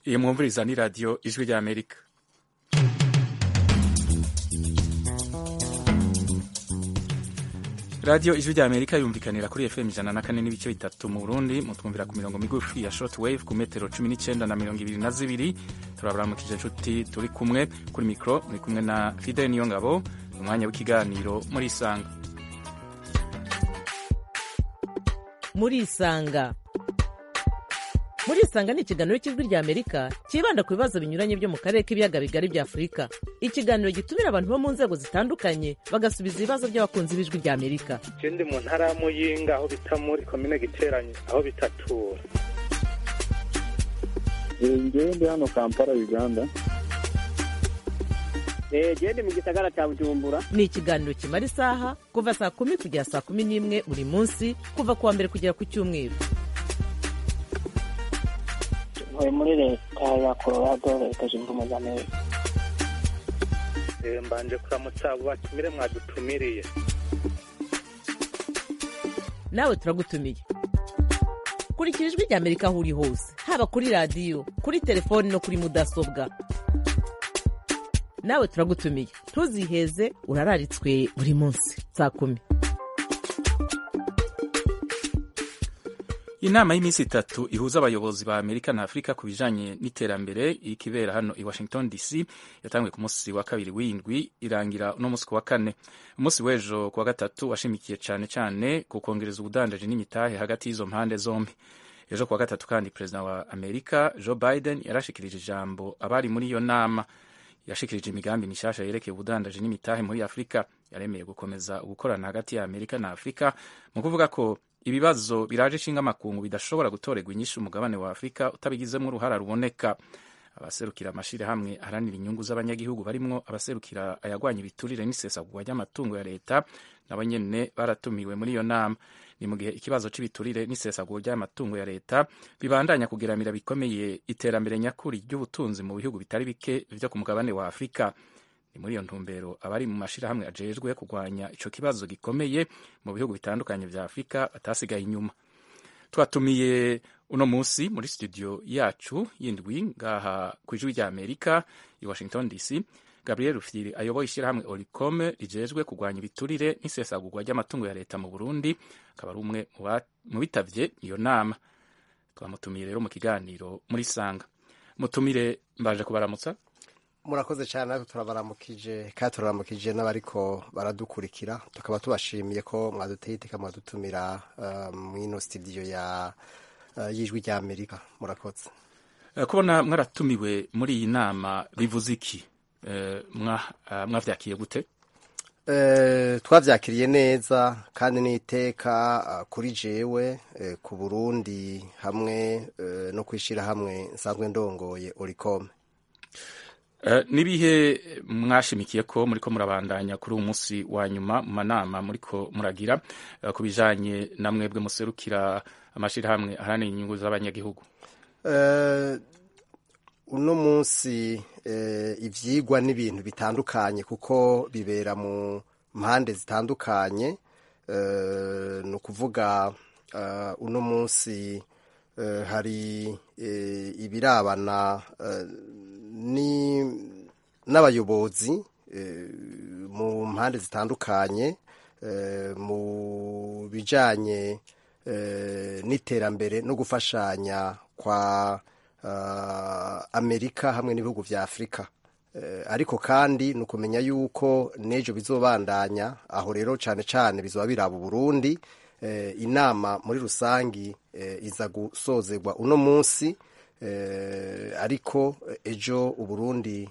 iyi mwumviriza ni radiyo ijwi rya amerika radiyo ijwi rya amerika yumvikanira kuri fm ijana na kane n'ibice bitatu mu burundi mutwumvira ku mirongo migufi ya short wave ku metero cumi n'icyenda na mirongo ibiri na zibiri turabaramukije inshuti turi kumwe kuri mikoro muri kumwe na fidel niyo ngabo umwanya w'ikiganiro muri isanga muri isanga muri isanga ni ikiganiro cy'ijwi rya amerika cyibanda ku bibazo binyuranye byo mu karere k'ibiyaga bigari bya afurika ikiganiro gitumira abantu bo mu nzego zitandukanye bagasubiza ibibazo by'abakunzi b'ijwi rya amerika je ndi mu ntara ya muyinga aho bita muri komine giteranye aho bitatura ngewe ndi hano kampala uganda gende mu gisagara cya bujumbura ni ikiganiro kimara isaha kuva saa kumi kugera saa kumi n'imwe buri munsi kuva ku wa mbere kugera ku cyumweru ntuye muri leta ya colorado leta zunze ubumwe za amerika Eh, mbanje kuramutsa abo batumire mwadutumiriye nawe turagutumiye kurikira ijwi rya amerika aho uri hose haba kuri radiyo kuri telefoni no kuri mudasobwa nawe turagutumiye ntuziheze urararitswe buri munsi saa kumi inama y'iminsi itatu ihuza abayobozi ba amerika na afurika ku bijanye n'iterambere ikibera hano i washington dc yatanguye ku munsi wa kabiri w'indwi irangira uno munsi ku wa kane umunsi w'ejo ku wa gatatu washimikiye cane cane ku kongereza ubudandaji n'imitahe hagati y'izo mpande zombi ejo ku wa gatatu kandi perezida wa amerika joe biden yarashikirije ijambo abari muri iyo nama yashikirije imigambi mishasha yerekeye ubudandaji n'imitahe muri afurika yaremeye gukomeza gukorana hagati ya amerika na afurika mu kuvuga ko ibibazo biraje ishinga amakungu bidashobora gutorerwa inyishu umugabane wa afurika utabigizemo uruhara ruboneka abaserukira amashirahamwe aharanira inyungu z'abanyagihugu barimwo abaserukira ayagwanya ibiturire n'isesagurwa ry'amatungo ya leta nabo nyene baratumiwe muri iyo nama ni mu gihe ikibazo cy'ibiturire n'isesagurwa ry'amatungo ya leta bibandanya kugeramira bikomeye iterambere nyakuri ry'ubutunzi mu bihugu bitari bike vyo ku mugabane wa afurika ni muri iyo ntumbero abari mu mashirahamwe ajejwe kurwanya ico kibazo gikomeye mu bihugu bitandukanye vya afurika batasigaye inyuma twatumiye uno munsi muri studio yacu yindwi ngaha ku ijwi rya amerika i washington dc gabriel rufyiri ayoboye ishyirahamwe oricome rijejwe kurwanya ibiturire n'isesagurwa ry'amatungo ya leta mu burundi akaba ari umwe mu bitavye iyo nama twamutumiye rero mu kiganiro muri sanga mutumire mbaje kubaramutsa murakoze cyane natwe turabaramukije kandi turaramukije n'abariko baradukurikira tukaba tubashimiye ko mwaduteye iteka mwadutumira uh, mwino studio ya uh, y'ijwi rya amerika murakoze uh, kubona mwaratumiwe muri iyi nama bivuze iki mwavyakiye gute twavyakiriye neza kandi n'iteka kuri jewe ku burundi hamwe no kwishira hamwe nsanzwe ndongoye oricome nibihe mwashimikiye ko muriko murabandanya kuri uyu munsi wa nyuma mu manama muriko muragira ku bijanye na mwebwe muserukira amashirahamwe aharanira inyungu z'abanyagihugu uno munsi ivyigwa n'ibintu bitandukanye kuko bibera mu mpande zitandukanye ni ukuvuga uno munsi hari ibirabana n'abayobozi mu mpande zitandukanye mu bijanye n'iterambere no gufashanya kwa amerika hamwe n'ibihugu vya afurika ariko kandi ni ukumenya yuko n'ejo bizobandanya aho rero cane cane bizoba biraba uburundi inama muri rusangi iza gusozerwa uno munsi ariko ejo uburundi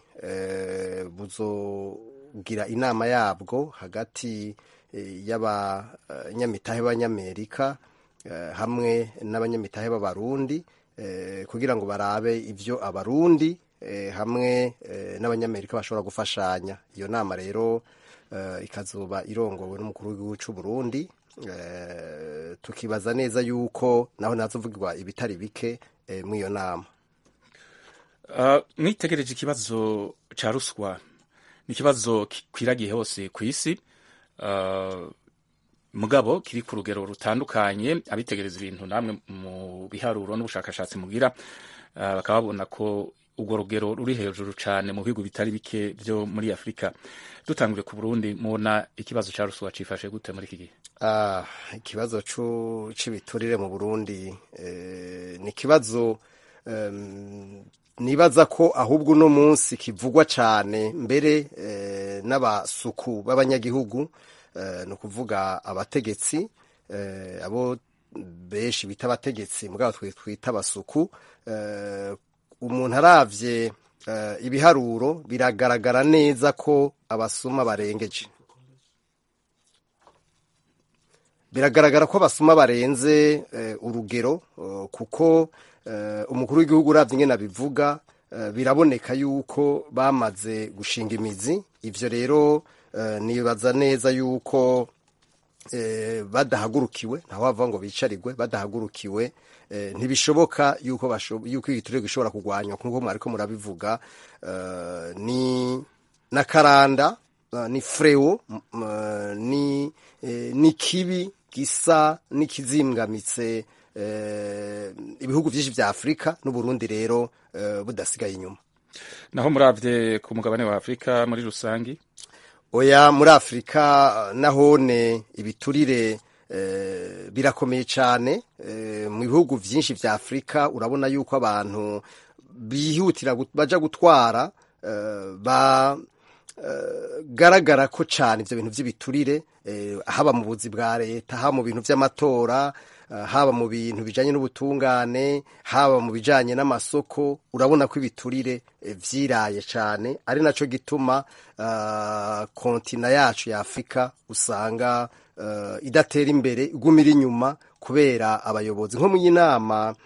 buzogira inama yabwo hagati y'abanyamitahe b'abanyamerika hamwe n'abanyamitahe b'abarundi kugira ngo barabe ibyo abarundi hamwe n'abanyamerika bashobora gufashanya iyo nama rero ikazuba irongowe n'umukuru w'igihugu cy'u Burundi tukibaza neza yuko naho nazovugirwa ibitari bike muri iyo nama mwitegereje ikibazo cya ruswa ni ikibazo gikwiragiye hose ku isi mugabo kiri ku rugero rutandukanye abitegereza ibintu namwe mu biharuro n'ubushakashatsi mugira uh, bakaba babona ko urwo rugero ruri hejuru cyane mu bihugu bitari bike byo muri afurika dutangure ku burundi mubona ikibazo cya ruswa cifashe gute muri iki gihe Ah, ikibazo cu- c'ibiturire mu burundi eh, ni ikibazo em, nibaza ko ahubwo uno munsi kivugwa cyane mbere eh, n'abasuku b'abanyagihugu eh, ni ukuvuga abategetsi eh, abo benshi bita abategetsi mugabo twe twita abasuku eh, umuntu aravye eh, ibiharuro biragaragara neza ko abasuma barengeje biragaragara ko abasuma barenze eh, urugero eh, kuko eh, umukuru w'igihugu uravye ingene abivuga eh, biraboneka yuko bamaze gushinga imizi ivyo rero eh, nibaza neza yuko eh, badahagurukiwe ntaho bavuga ngo bicarirwe badahagurukiwe eh, ntibishoboka yuko basho- yuko igiturire gishobora kurwanywa nk'uko mwariko murabivuga eh, ni nakaranda uh, ni freo m- uh, ni eh, ni kibi gisa n'ikizingamitse eh, ibihugu vyinshi vya Afrika n'Uburundi rero eh, budasigaye inyuma naho muravye ku mugabane wa afurika muri rusangi oya muri afurika nahone ibiturire eh, birakomeye cyane eh, mu bihugu byinshi vya afurika urabona yuko abantu bihutira gut- baja gutwara eh, ba eh, garagara ko cyane ivyo bintu vy'ibiturire eh, haba mu buzi bwa leta haba mu bintu vy'amatora eh, haba mu bintu bijanye n'ubutungane haba mu bijanye n'amasoko urabona ko ibiturire eh, vyiraye cyane ari naco gituma uh, kontina yacu ya Afrika usanga uh, idatera imbere igumira inyuma kubera abayobozi nko mu y'inama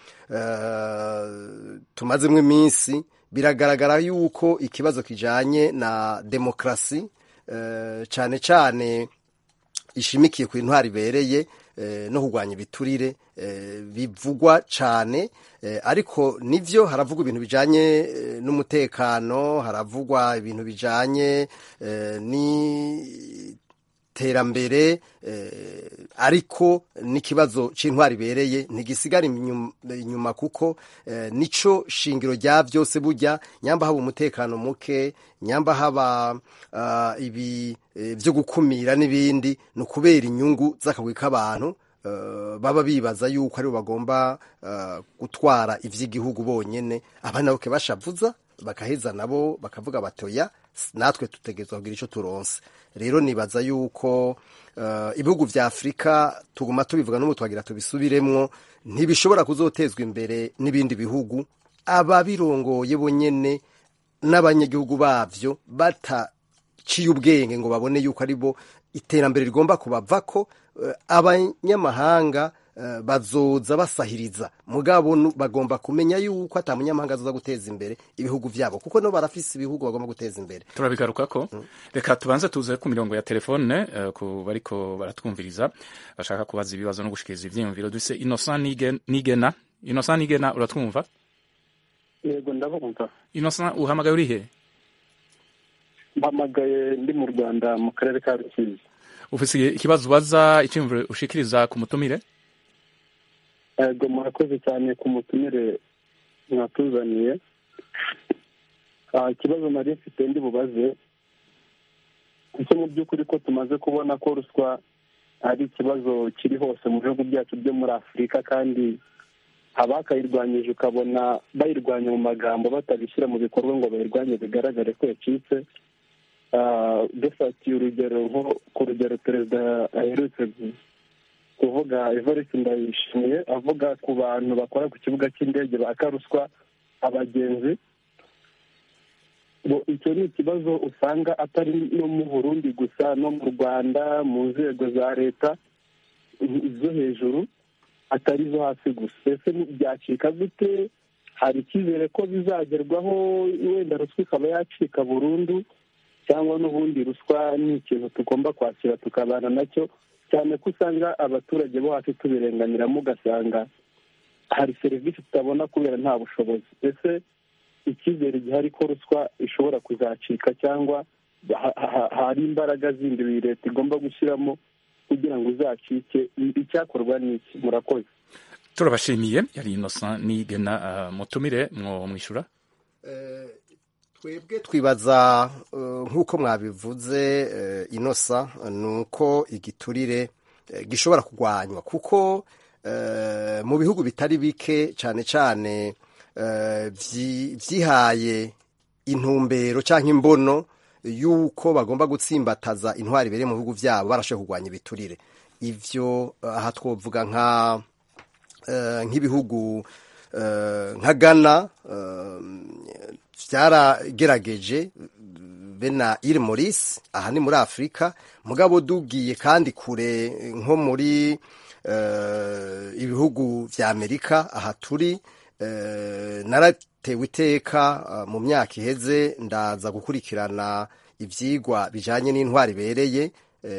uh, tumazemwo iminsi biragaragara yuko ikibazo kijanye na demokrasi uh, cane cane ishimikiye ku intwari ibereye eh, no kurwanya ibiturire eh, bivugwa cane eh, ariko nivyo haravugwa ibintu bijanye eh, n'umutekano haravugwa ibintu bijanye eh, ni terambere eh, ariko n'ikibazo c'intwari ibereye ntigisigara inyum- inyuma kuko eh, nico shingiro rya vyose burya nyamba haba umutekano muke nyamba haba uh, ibi eh, vyo gukumira n'ibindi ni ukubera inyungu z'akagwi k'abantu uh, baba bibaza yuko aribo bagomba uh, gutwara ivy'igihugu bonyene abana boke bashavuza bakaheza nabo bakavuga batoya natwe tutegerezwa kugira ico turonse rero nibaza yuko uh, ibihugu vya afurika tuguma tubivuga n'ubu twagira tubisubiremwo ntibishobora kuzotezwa imbere n'ibindi bihugu ababirongoye bonyene n'abanyagihugu bavyo bataciye ubwenge ngo babone yuko ari bo iterambere rigomba kubavako uh, abanyamahanga uh, bazoza basahiriza mugabo nu- bagomba kumenya yuko ata munyamahanga azoza guteza imbere ibihugu vyabo kuko no barafise ibihugu bagomba guteza imbere turabigarukako reka tubanze tuze ku mirongo ya telefone eh, ku bariko baratwumviriza bashaka kubaza ibibazo no gushikiriza ivyiyumviro duse innocent Nigen- nigena innocent nigena uratwumva yego ndabumva innocent uhamagaye urihe mpamagaye ndi mu rwanda mu karere ka rusizi ufise ikibazo ubaza iciyumviro ushikiriza ku mutumire yego murakoze cyane ku mutumire mwatuzaniye Ah, ikibazo nari mfite ndi bubaze ese mu by'ukuri ko tumaze kubona ko ruswa ari ikibazo kiri hose mu bihugu byacu byo muri afurika kandi abakayirwanyije ukabona bayirwanya mu magambo batabishyira mu bikorwa ngo bayirwanye bigaragare ko yacitse Ah, dufatiye urugero nko ku rugero perezida aherutse gu- kuvuga evariste ndayishimiye avuga ku bantu bakora ku kibuga cy'indege baka ruswa abagenzi ngo icyo ni ikibazo usanga atari no mu burundi gusa no mu rwanda mu nzego za leta zo hejuru atari izo hasi gusa ese byacika gute hari icyizere ko bizagerwaho wenda ruswa ikaba yacika burundu cyangwa n'ubundi ruswa ni ikintu tugomba kwakira tukabana nacyo cyane ko usanga abaturage bo hasi tubirenganiramo ugasanga hari serivisi tutabona kubera nta bushobozi ese icyizere gihari ko ruswa ishobora kuzacika cyangwa ha- ha- hari imbaraga zindi iyi leta igomba gushyiramo kugira ngo uzacike icyakorwa ni iki murakoze turabashimiye yari innocent nigena uh, mutumire mwo mwishura twebwe twibaza eh, nk'uko mwabivuze eh, inosa ni uko igiturire eh, gishobora kurwanywa kuko eh, mu bihugu bitari bike cyane cyane eh, vyi- vyihaye intumbero cyangwa imbono y'uko bagomba gutsimbataza intwari ibereye mu bihugu byabo barashoboye kurwanya ibiturire ivyo eh, aha twovuga nka eh, nk'ibihugu eh, nka Ghana eh, byaragerageje be na Ile Maurice aha ni muri Afurika mugabo dugiye kandi kure nko muri eh, ibihugu vya Amerika aha turi eh, naratewe iteka eh, mu myaka iheze ndaza gukurikirana ivyigwa bijanye n'intwari ibereye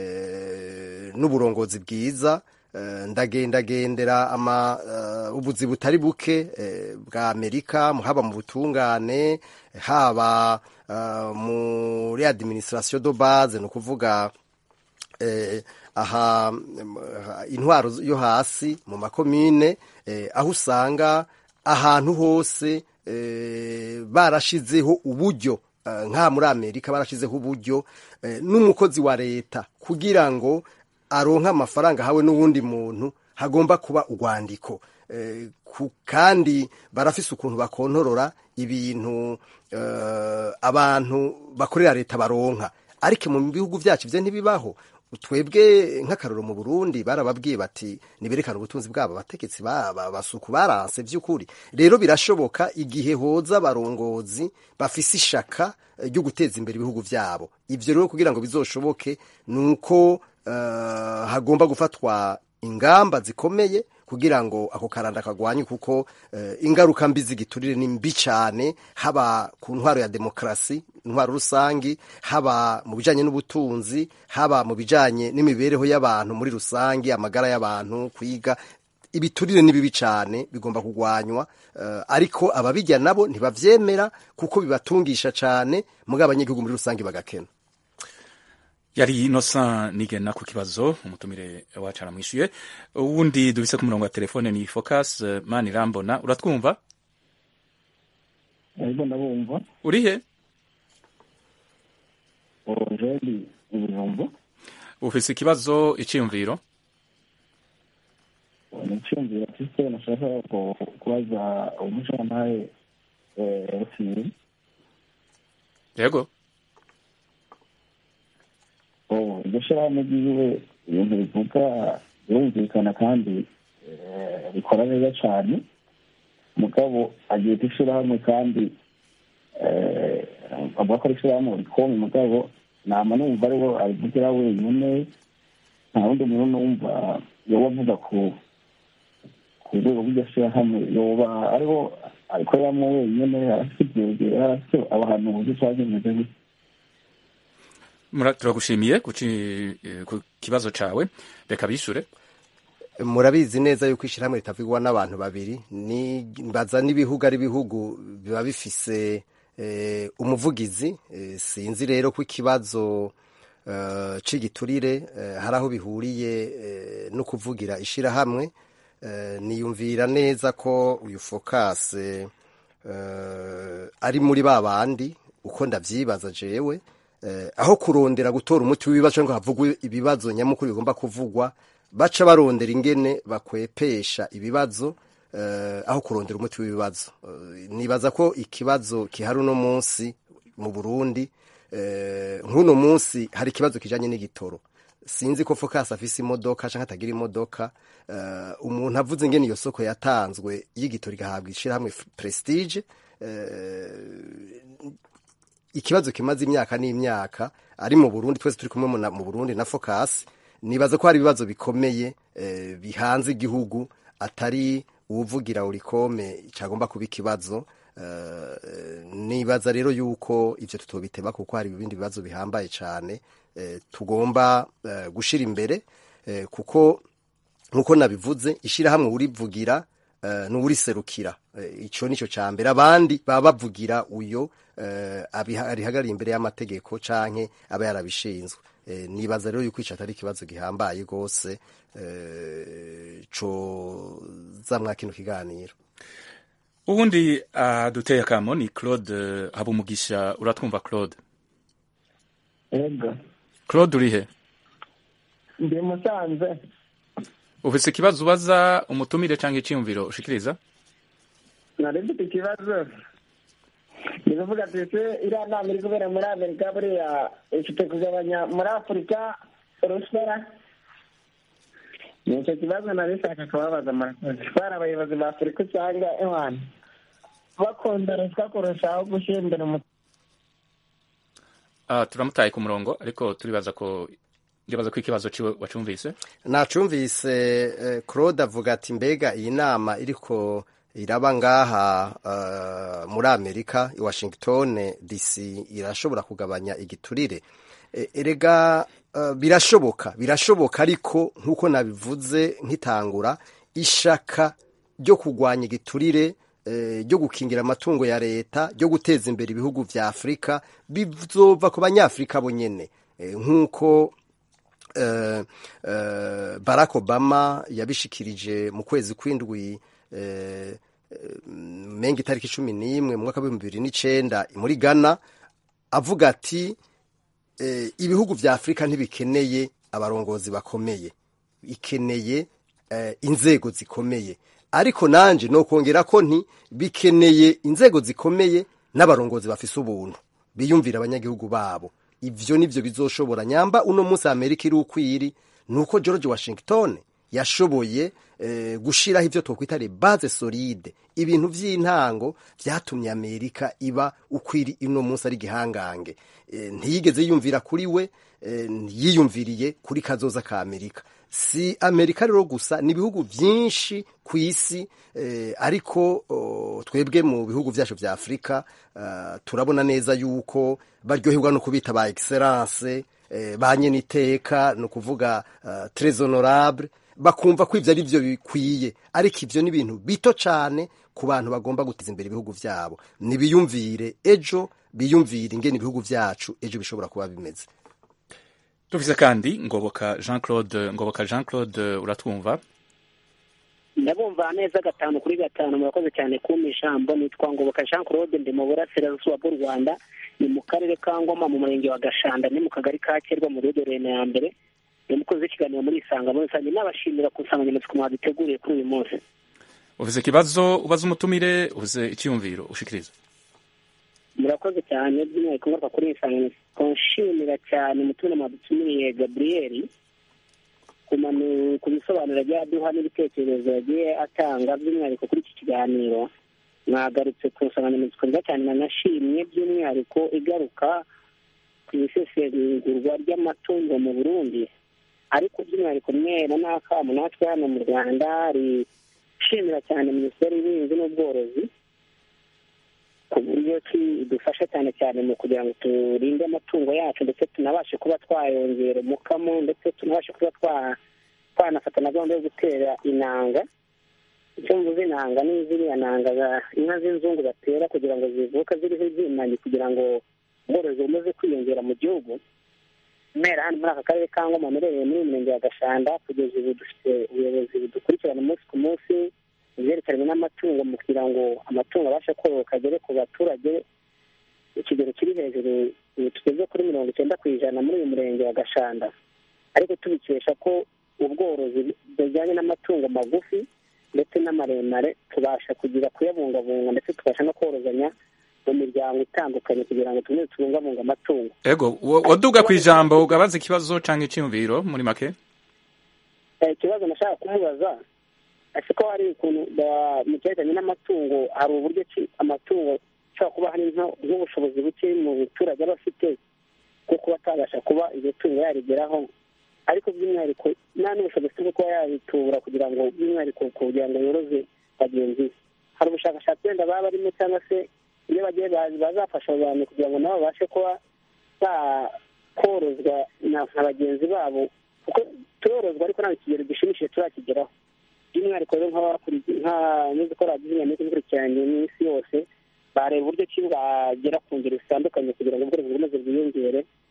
eh, n'uburongozi bwiza eh, ndagendagendera ama eh, ubuzi butari buke eh, bwa Amerika haba mu butungane haba eh, muri administration de base no kuvuga eh, aha em, aha, intwaro yo hasi mu makomine eh, aho usanga ahantu hose eh, barashizeho uburyo eh, nka muri amerika barashizeho uburyo eh, n'umukozi wa leta kugira ngo aronke amafaranga hawe n'uwundi muntu hagomba kuba urwandiko eh, ku- kandi barafise ukuntu bakontorora ibintu eh, abantu bakorera leta baronka ariko mu bihugu vyacu ivyo ntibibaho twebwe nk'akaroro mu burundi barababwiye bati niberekane ubutunzi bwabo abategetsi ba- ba- basuku baranse vy'ukuri rero birashoboka igihe hoza abarongozi bafise ishaka eh, ryo guteza imbere ibihugu vyabo ivyo rero kugira ngo bizoshoboke ni uko eh, hagomba gufatwa ingamba zikomeye kugira ngo ako karanda kagwanye kuko eh, ingaruka mbi z'igiturire ni mbi cyane haba ku ntwaro ya demokarasi intwaro rusangi haba mu bijanye n'ubutunzi haba mu bijanye n'imibereho y'abantu muri rusangi amagara y'abantu kwiga ibiturire ni bibi cyane bigomba kugwanywa eh, ariko ababijya nabo ntibavyemera kuko bibatungisha cyane mugabo abanyagihugu muri rusangi bagakena yari innocent nigena ku kibazo umutumire wacu aramwishuye uwundi dubise ku murongo wa telefone ni focus eh, mani irambona uratwumva ariko ndabumva urihe orojeri ibijumbu ufise ikibazo iciyumviro ni icyumviro mfite nashaka ku- kubaza umushoramari rusiri yego iryo shyirahamwe ryiwe ibintu bivuga birumvikana kandi eh, bikora neza cyane mugabo agiye ku ishyirahamwe kandi eh, avuga ko ari ishyirahamwe rikome mugabo nama numva ariwe abivugira wenyine nta wundi muntu numva yoba avuga ku ku rwego rw'iryo shyirahamwe yoba ariho abikoreramo wenyine arafite ibyegera arafite abahanuzi cyangwa bimeze gutya Mura- turagushimiye kuci- eh, ku kibazo cawe reka bishure murabizi neza yuko ishyirahamwe ritavugwa n'abantu babiri ni baza n'ibihugu ari ibihugu biba bifise eh, umuvugizi eh, sinzi rero ko ikibazo eh, c'igiturire eh, hari aho bihuriye eh, no kuvugira ishyirahamwe eh, niyumvira neza ko uyu fokase eh, ari muri ba bandi uko ndavyibaza jewe eh, aho kurondera gutora umuti w'ibibazo cyangwa havugwe ibibazo nyamukuru bigomba kuvugwa baca barondera ingene bakwepesha ibibazo eh, aho kurondera umuti w'ibibazo Eh, nibaza ko ikibazo kihari uno munsi mu Burundi eh, nk'uno munsi hari ikibazo kijanye n'igitoro sinzi ko focus afise imodoka canke atagira imodoka eh, umuntu avuze ingene iyo soko yatanzwe y'igitoro igahabwa ishirahamwe prestige eh, ikibazo kimaze imyaka n'imyaka ari mu Burundi twese turi kumwe mu na- mu Burundi na focus nibaza ko hari ibibazo bikomeye eh, bihanze igihugu atari uwuvugira urikome cyagomba kuba ikibazo eh, nibaza rero yuko ivyo tutobiteba kuko hari ibindi bibazo bihambaye cyane eh, tugomba eh, gushira imbere eh, kuko nkuko nabivuze ishirahamwe urivugira uh, n'uriserukira uh, ico nico ca mbere abandi baba bavugira uyo uh, arihagarariye imbere y'amategeko canke aba yarabishinzwe eh, nibaza rero yuko ico atari ikibazo gihambaye rwose eh, co zamwa kino kiganiro ubundi aduteye akamo ni claude habumugisha uratwumva claude ego claude urihe ndi musanze ufise ikibazo ubaza umutumire cyangwa icyiyumviro ushikiriza nari mfite ikibazo ni kuvuga ati ese iriya nama iri kubera muri amerika buriya ifite kugabanya muri afurika urusara ni icyo kibazo nari nshaka kubabaza murakoze twari abayobozi ba afurika usanga ewana bakunda ruswa kurushaho gushyira imbere umuco Ah, turamutaye ku murongo ariko turibaza ko ndibaza ko ikibazo ciwe wacumvise nacumvise eh, claude avuga ati mbega iyi nama iriko iraba ngaha uh, muri amerika i washington dc irashobora kugabanya igiturire e, erega uh, birashoboka birashoboka ariko nk'uko nabivuze nkitangura ishaka ryo kurwanya igiturire eh, ryo gukingira amatungo ya leta ryo guteza imbere ibihugu vya afurika bizova ku banyafurika bonyene eh, nk'uko eh, eh, Barack Obama yabishikirije mu kwezi kw'indwi eh, menga itariki cumi n'imwe mu mwaka w'ibihumbi bibiri n'icenda muri Ghana avuga ati eh, ibihugu vya Afurika ntibikeneye abarongozi bakomeye bikeneye eh, inzego zikomeye ariko nanje nokongera ko nti bikeneye inzego zikomeye n'abarongozi bafise ubuntu biyumvira abanyagihugu babo ivyo nivyo bizoshobora nyamba uno munsi amerika iri ukwiri nuko george washington yashoboye eh, gushiraho ivyo twokwita les base solide ibintu vy'intango vyatumye amerika iba ukwiri uno munsi ari gihangange eh, ntiyigeze yiyumvira kuri we eh, yiyumviriye kuri kazoza ka amerika si amerika rero gusa ni ibihugu vyinshi ku isi eh, ariko oh, twebwe mu bihugu vyacu vya afurika uh, turabona neza yuko baryoherwa no kubita ba excellence eh, ba nyeniteka ni ukuvuga uh, tres honorable bakumva ko ivyo ari vyo bikwiye ariko ivyo ni ibintu bito cane ku bantu bagomba guteza imbere ibihugu vyabo nibiyumvire ejo biyumvire ingene ibihugu vyacu ejo bishobora kuba bimeze dufise kandi ngoboka jean claude ngoboka jean claude uratwumva ndabumva neza gatanu kuri gatanu murakoze cyane kumpa ijambo nitwa ngoboka jean claude ndi mu burasirazuba bw'u rwanda ni mu karere ka ngoma mu murenge wa gashanda ni mu kagari ka kerwa mu rugo rena ya mbere ni umukozi w'ikiganiro muri isanga muri rusange nabashimira ku nsanganyamatsiko mwaduteguriye kuri uyu munsi ufise ikibazo ubaza umutumire ufise icyiyumviro ushikiriza murakoze cyane by'umwihariko ngaruka kuri iyi nsanganyamatsiko nshimira cyane umutumire mwadutumiriye gaburiyeri ku bisobanuro agiye aduha n'ibitekerezo yagiye atanga by'umwihariko kuri iki kiganiro mwagarutse ku nsanganyamatsiko nziza cyane nanashimye by'umwihariko igaruka ku isesengurwa ry'amatungo mu burundi ariko by'umwihariko mwera n'akamu natwe hano mu rwanda rishimira cyane minisiteri y'ubuhinzi n'ubworozi ku buryo idufasha cyane cyane mu kugira ngo turinde amatungo yacu ndetse tunabashe kuba twayongera umukamo ndetse tunabashe kuba twanafata na gahunda yo gutera inanga icyo mvuze inanga ni ziriya nanga inka z'inzungu batera kugira ngo zivuke ziriho ibyimanye kugira ngo ubworozi bumaze kwiyongera mu gihugu mera hano muri aka karere ka ngoma murereye muri murenge wa gashanda kugeza ubu dufite ubuyobozi budukurikirana umunsi ku munsi ibyerekeranye n'amatungo mu kugira ngo amatungo abashe kororoka agere ku baturage ikigero kiri hejuru tugeze kuri mirongo icyenda ku ijana muri uyu murenge wa gashanda ariko tubikesha ko ubworozi bujyanye n'amatungo magufi ndetse n'amaremare tubasha kugira kuyabungabunga ndetse tubasha no korozanya mu miryango itandukanye kugira ngo tumwe tubungabunga amatungo ego waduga ku ijambo ugabaza ikibazo cyangwa icyiyumviro muri make ikibazo nashaka kumubaza ese ko hari ukuntu mu cyerekeranye n'amatungo hari uburyo ki amatungo ashobora kuba hari nk'ubushobozi buke mu baturage aba afite bwo kuba atabasha kuba iryo tungo yarigeraho ariko by'umwihariko nta n'ubushobozi bwo kuba yabitura kugira ngo by'umwihariko kugira ngo yoroze bagenzi be hari ubushakashatsi wenda baba barimo cyangwa se iyo bagiye bazafasha abantu kugira ngo nabo babashe kuba bakorozwa na bagenzi babo kuko turorozwa ariko nta kigero gishimishije turakigeraho by'umwihariko rero nk'abanyazi ko radiyo inyamiko ikurikiranye n'isi yose bareba uburyo ki bwagera ku ngeri zitandukanye kugira ngo ubworozi bukomeze bwiyongere by'umwihariko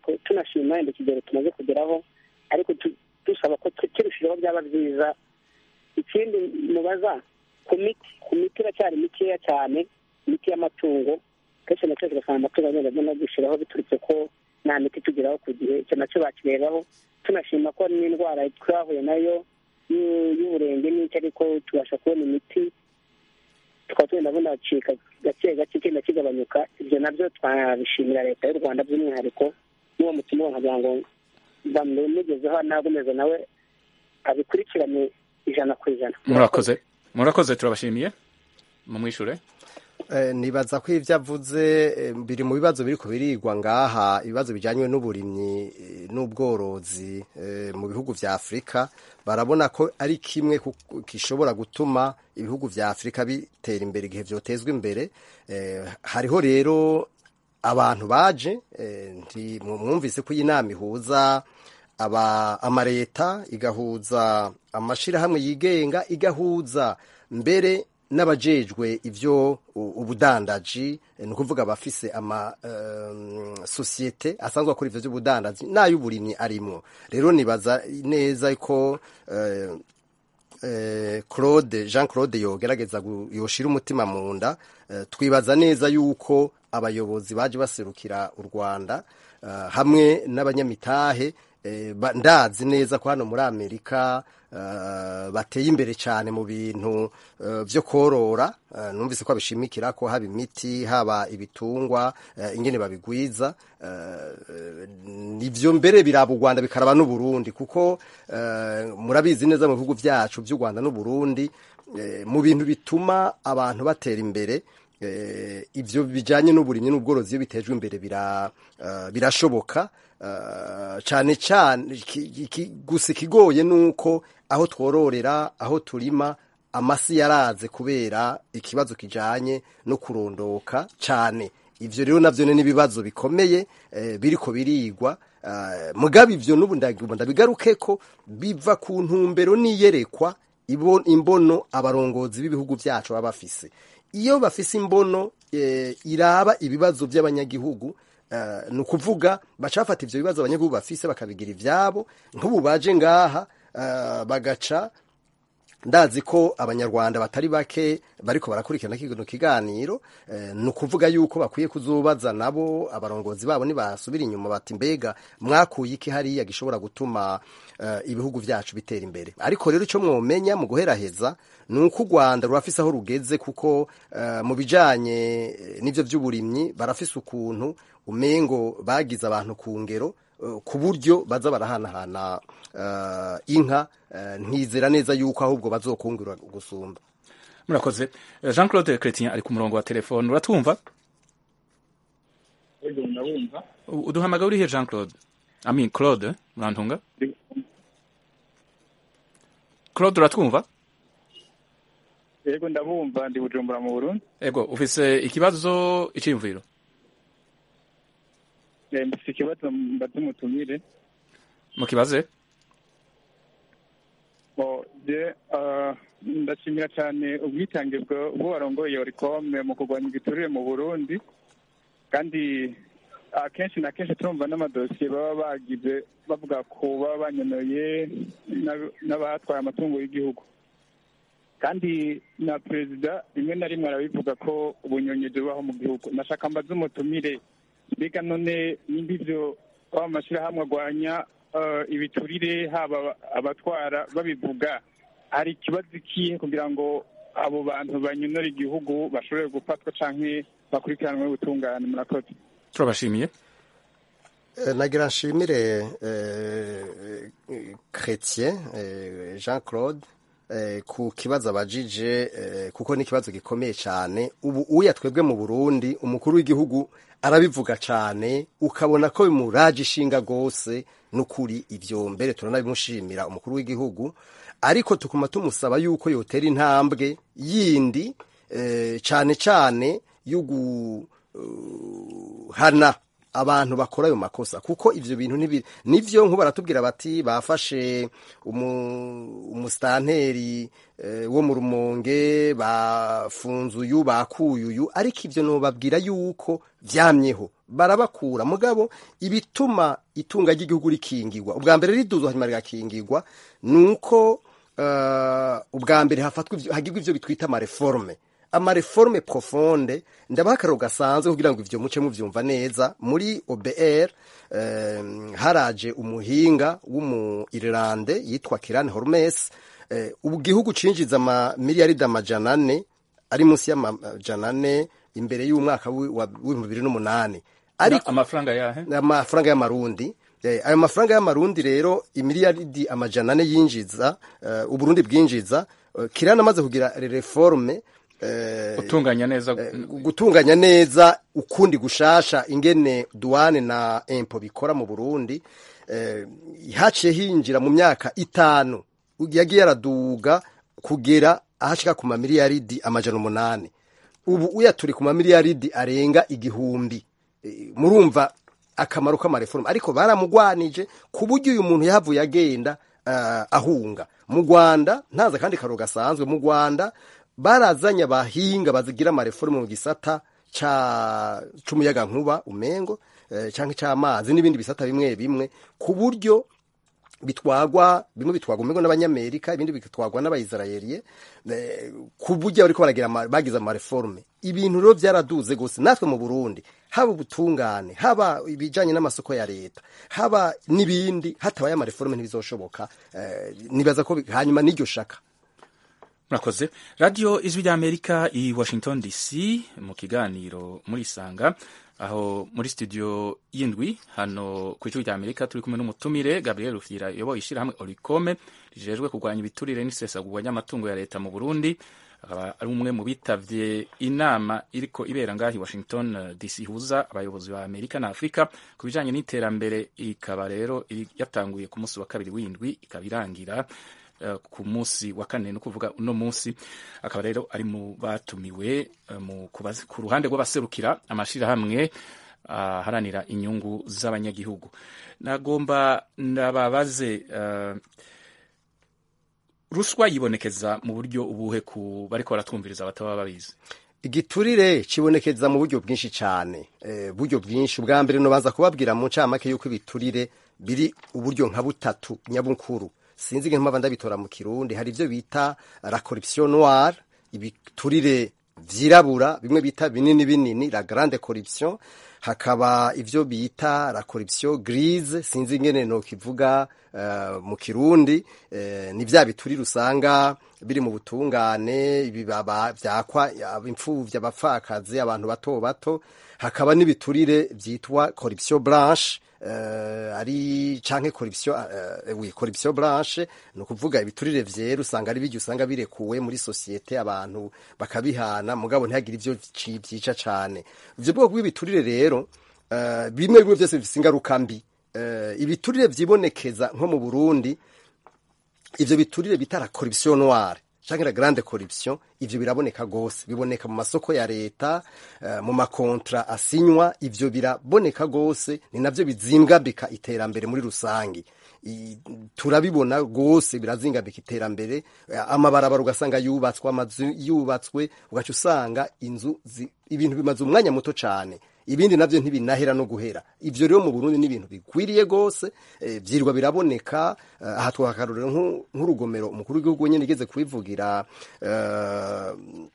ariko tunashima wenda ikigero tumaze kugeraho ariko tu- dusaba ko tu- kirushijeho byaba byiza ikindi mubaza ku miti ku miti iracyari mikeya cyane imiti y'amatungo kenshi na kenshi ugasanga amatungo agenda agenda gushyiraho biturutse ko nta miti tugeraho ku gihe icyo nacyo bakirebaho tunashima ko n'indwara twahuye nayo y'u- y'uburenge n'icyo ariko tubasha kubona imiti tukaba tugenda bunacika gake gake kigenda kigabanyuka ibyo nabyo twabishimira leta y'u rwanda by'umwihariko n'uwo mutima nkagira ngo bamugezeho nagomeza nawe abikurikirane ijana ku ijana murakoze murakoze turabashimiye mumwishure Eh, nibaza ko ivyo avuze eh, biri mu bibazo biriko birigwa ngaha ibibazo bijanywe n'uburimyi eh, n'ubworozi eh, mu bihugu vya Afrika barabona ko ari kimwe ku- gishobora gutuma ibihugu vya Afrika bitera imbere igihe vyotezwa imbere eh, hariho rero abantu baje eh, nti mu- mwumvise ko iyi nama ihuza aba amareta igahuza amashirahamwe yigenga igahuza mbere n'abajejwe ivyo u- ubudandaji eh, ni ukuvuga abafise ama um, sosiyete asanzwe akora ivyo vy'ubudandaji n'ay'uburimyi arimwo rero nibaza neza ko eh, eh, Claude Jean Claude yogerageza gu- yoshira umutima mu nda eh, twibaza neza yuko abayobozi baje baserukira u Rwanda eh, hamwe n'abanyamitahe eh, ba- ndazi neza ko hano muri Amerika eh, bateye imbere cyane mu bintu eh, vyo korora eh, numvise ko abishimikira ko haba imiti haba ibitungwa eh, ingene babigwiza eh, nivyo mbere biraba u Rwanda bikaraba n'u Burundi kuko eh, murabizi neza mu bihugu vyacu vy'u Rwanda n'u Burundi eh, mu bintu bituma abantu batera imbere eh, ivyo bijanye n'uburimyi n'ubworozi iyo bitejwe imbere bira, eh, birashoboka eh, cane cane iki- iki- gusa ikigoye nuko aho twororera aho turima amasi yaraze kubera ikibazo kijanye no kurondoka cane ivyo rero navyo ni ibibazo bikomeye eh, biriko birigwa eh, mugabe ivyo n'ubu ndagomba ndabigarukeko biva ku ntumbero niyerekwa ibo- imbono abarongozi b'ibihugu vyacu baba bafise iyo bafise imbono eh, iraba ibibazo by'abanyagihugu eh, ni ukuvuga baca bafata ivyo bibazo abanyagihugu bafise bakabigira ivyabo nk'ubu baje ngaha eh, bagaca ndazi ko abanyarwanda batari bake bariko barakurikirana kino kiganiro eh, ni ukuvuga yuko bakwiye kuzubaza nabo abarongozi babo nibasubira inyuma bati mbega mwakuye iki hariya gishobora gutuma eh, ibihugu vyacu bitera imbere ariko rero ico mwomenya mu guheraheza ni uko u rwanda rurafise aho rugeze kuko eh, mu bijanye eh, n'ivyo vy'uburimyi barafise ukuntu umengo bagize abantu ku ngero eh, ku buryo baza barahanahana eh, inka eh, ntizera neza yuko ahubwo bazokungura gusumba murakoze Eh, jean claude chrétien ari ku murongo wa telefone uratumva yego ndabumva U- uduhamagara urihe jean claude amin claude urantunga claude uratwumva yego ndabumva ndi bujumbura mu burundi ego ufise ikibazo iciyumviro Eh, mfise ikibazo mbaze umutumire mukibaze Bo, je ah, ndashimira cyane ubwitange bwa- bwo warongoye orikome mu kurwanya igiturire mu burundi kandi akenshi na kenshi turumva n'amadosiye baba bagize bavuga ko baba banyonoye n'ab- n'abatwaye amatungo y'igihugu kandi na perezida rimwe na rimwe arabivuga ko ubunyonyeji bubaho mu gihugu nashaka mbaze umutumire mbega none nimba ivyo aba mashyirahamwe arwanya eh, ibiturire haba abatwara babivuga hari ikibazo ikihe kugira ngo abo bantu banyonora igihugu bashobore gufatwa canke bakurikiranwe ubutungane murakoze turabashimiye Eh, nagira nshimire eh, Chrétien eh, Jean Claude eh, ku kibazo abajije eh, kuko ni ikibazo gikomeye cyane ubu uya twebwe mu Burundi umukuru w'igihugu arabivuga cyane ukabona ko bimuraje ishinga gose n'ukuri ivyo mbere turanabimushimira umukuru w'igihugu ariko tukuma tumusaba yuko yotera intambwe yindi eh, cyane cyane yo guhana abantu bakora ayo makosa kuko ivyo bintu ntibi nivyo nkuba baratubwira bati bafashe umu- umusitanteri eh, wo mu rumonge bafunze uyu bakuye uyu ariko ivyo nobabwira yuko vyamyeho barabakura mugabo ibituma itunga ry'igihugu rikingirwa ubwa mbere riduzwa hanyuma rigakingirwa nuko uh, ubwa mbere hafatwa ivyo- hagirwa ivyo bitwita amareforme amareforme profonde ndabaha akararo gasanzwe kugira ngo ivyo muce muvyumva neza muri obr eh, haraje umuhinga w'umu irlande yitwa kiran hormes eh, ubu gihugu cinjiza amamiliyaridi amajana ane ari munsi y'amajana ane imbere y'umwaka wi- wa- w'ibihumbi bibiri n'umunani ariko amafaranga yahe amafaranga y'amarundi Eh, ayo mafaranga y'amarundi rero imiliyaridi amajana ane yinjiza eh, uburundi bwinjiza eh, kirana amaze kugira reforme eh, gutunganya neza gutunganya neza ukundi gushasha ingene duwane na empo bikora mu burundi eh, haciye hinjira mu myaka itanu yagiye araduga kugera ahashika ku mamiliyaridi amajana umunani ubu uya turi ku mamiliyaridi arenga igihumbi Eh, murumva akamaro k'amareforme ariko baramugwanije ku buryo uyu muntu yahavuye agenda uh, ahunga mu rwanda ntaza kandi karo gasanzwe mu rwanda barazanye abahinga bazigira amareforme mu gisata ca c'umuyaga nkuba umengo eh, canke c'amazi n'ibindi bisata bimwe bimwe ku buryo bitwagwa bimwe bitwagwa umengo n'abanyamerika ibindi bitwagwa n'abayisirayeliye eh, ku buryo bariko baragira ama- bagize amareforme ibintu rero vyaraduze gose natwe mu burundi haba ubutungane haba ibijanye n'amasoko ya leta haba n'ibindi hatabaye amareforme ntibizoshoboka eh, nibaza ko bi- hanyuma n'iryo shaka murakoze radiyo ijwi ry'amerika i washington dc mu kiganiro muri isanga aho muri studio y'indwi hano ku ijwi ry'amerika turi kumwe n'umutumire gabriel rufyira uyoboye ishyirahamwe orikome rijejwe kurwanya ibiturire n'isesagurwa ry'amatungo ya leta mu burundi akaba ari umwe mu bitavye inama iriko ibera ngaho i washington eh, dc ihuza abayobozi ba amerika na afurika ku bijanye n'iterambere ikaba rero iri- yatanguye ku munsi wa kabiri w'indwi ikaba irangira eh, ku munsi wa kane ni ukuvuga uno munsi akaba rero ari mu batumiwe eh, mu kubazi- ku ruhande rw'abaserukira amashirahamwe aharanira inyungu z'abanyagihugu nagomba ndababaze eh, ruswa yibonekeza mu buryo ubuhe ku bariko baratwumviriza bataba babizi igiturire kibonekeza mu buryo bwinshi cyane eh, buryo bwinshi ubwa mbere nobanza kubabwira mu ncamake yuko ibiturire biri uburyo nka butatu nyabukuru sinzi nge mpamvu ndabitora mu kirundi hari ibyo bita la corruption noire ibiturire vyirabura bimwe bita binini binini la grande corruption hakaba ivyo bita la corruption grise sinzi ingene no kivuga uh, mu kirundi uh, ni vya biturire usanga biri mu butungane ibibaba vyakwa imfuvyi abapfakazi abantu bato bato hakaba n'ibiturire vyitwa corruption blanche uh, ari canke corruption uh, oui corruption blanche ni ukuvuga ibiturire vyera usanga ari bijya usanga birekuwe muri sosiyete abantu bakabihana mugabo ntihagire ivyo ci- vyica cane ivyo bwoko bw'ibiturire rero uh, bimwe bimwe vyose bifise ingaruka mbi uh, ibiturire vyibonekeza nko mu Burundi ivyo biturire bita la corruption noire canke la grande corruption ivyo biraboneka gose biboneka mu masoko ya leta uh, mu makontra asinywa ivyo biraboneka gose ni navyo bizingambika iterambere muri rusangi I- turabibona gose birazingambika iterambere eh, amabarabara ugasanga yubatswe amazu yubatswe ugaca usanga inzu zi- ibintu bimaze umwanya muto cane ibindi navyo ntibinahera no guhera ivyo rero mu Burundi ni ibintu bikwiriye gose eh, vyirwa biraboneka eh, aha twakarorero nk'u- nk'urugomero umukuru w'igihugu nyene igeze kubivugira eh,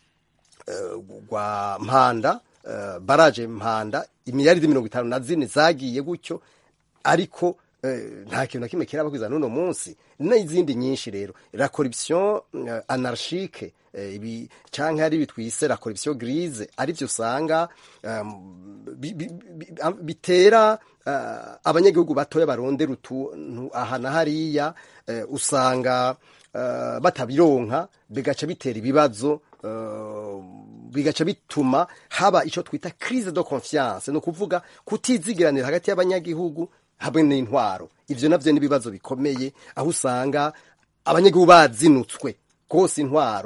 eh, rwa mpanda eh, baraje mpanda imiliyaridi mirongo itanu na zine zagiye gutyo ariko eh, nta kintu na kimwe kiraba kwiza n'uno munsi n'izindi nyinshi rero la corruption eh, anarchique eh, ibi canke ari bitwise la corruption grise arivyo usanga um, bi- bi- bi- am- bitera uh, abanyagihugu batoya barondera utuntu aha na hariya eh, usanga uh, batabironka bigaca bitera ibibazo uh, bigaca bituma haba ico twita crise de confiance ni ukuvuga kutizigiranira hagati y'abanyagihugu hamwe n'intwaro ivyo navyo n'ibibazo bikomeye aho usanga abanyagihugu bazinutswe rwose intwaro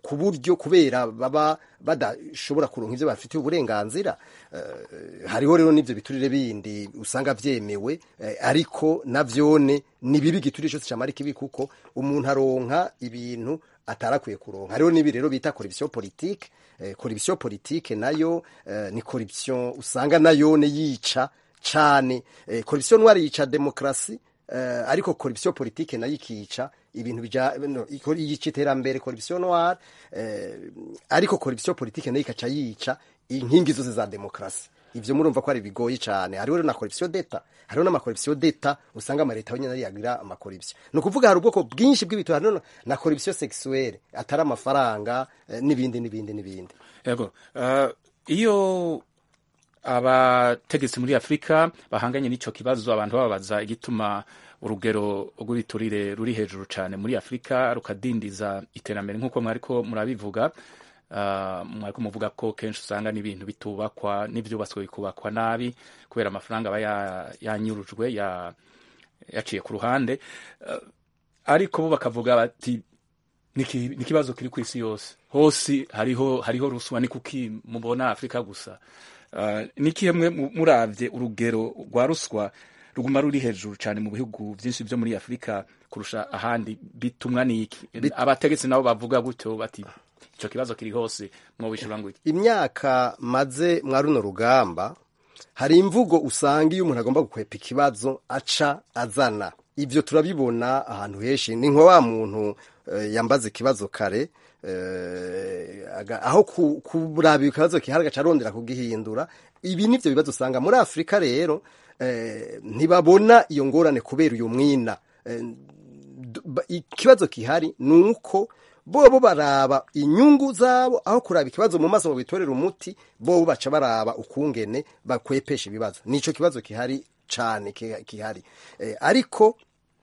ku buryo kubera baba badashobora kuronka ivyo bafitiye uburenganzira eh, hariho rero n'ivyo biturire bindi usanga vyemewe eh, ariko navyone ni bibi igiturire cyose camara ikibi kuko umuntu aronka ibintu atarakwiye kuronka hariho n'ibi rero bita corruption politique eh, corruption politique nayo eh, ni corruption usanga nayone yica cane eh, corruption noire yica demokrasi eh, ariko corruption politique nayo ikica ibintu bija no, iko- yica iterambere corruption noire eh, ariko corruption politique nayo ikaca yica inkingi zose za demokrasi ivyo murumva ko ari bigoye cane hariho rero na corruption d'etat hariho n'amakorruption d'etat usanga amaleta yonyene ariyo agira amakorruption ni ukuvuga hari ubwoko bwinshi bw'ibintu hariho na corruption sexuelle atari amafaranga eh, n'ibindi n'ibindi n'ibindi yego uh, iyo abategetsi muri afurika bahanganye n'ico kibazo abantu bababaza igituma urugero rw'ibiturire ruri hejuru cyane muri afurika rukadindiza iterambere nk'uko mwariko murabivuga uh, mwariko muvuga ko kenshi usanga n'ibintu bitubakwa n'ivyubatswe bikubakwa nabi kubera amafaranga aba ya- yanyurujwe ya, yaciye ku ruhande uh, ariko bo bakavuga bati niki- ni ikibazo kiri ku isi yose hose hariho hariho ruswa ni kuki mubona afurika gusa uh, ni kimwe muravye urugero rwa ruswa ruguma ruri hejuru cyane mu bihugu byinshi byo muri afurika kurusha ahandi bitumwa n'iki abategetsi nabo bavuga gutyo bati icyo kibazo kiri hose mwobishura ngo iki imyaka maze mwa runo rugamba hari imvugo usanga iyo umuntu agomba gukwepa ikibazo aca azana ibyo turabibona ahantu henshi ni nka wa muntu eh, yambaza ikibazo kare eh, aga- aho ku- kuraba ikibazo gihari agaca arondera kugihindura ibi nivyo bibazo usanga muri afurika rero eh, ntibabona iyo ngorane kubera uyu mwina Eh, d- ba- ikibazo gihari ni uko bobo baraba inyungu zabo aho kuraba ikibazo mu maso ngo bitorere umuti bobo baca baraba ukungene bakwepesha ibibazo nico kibazo gihari cane ki- gihari eh, ariko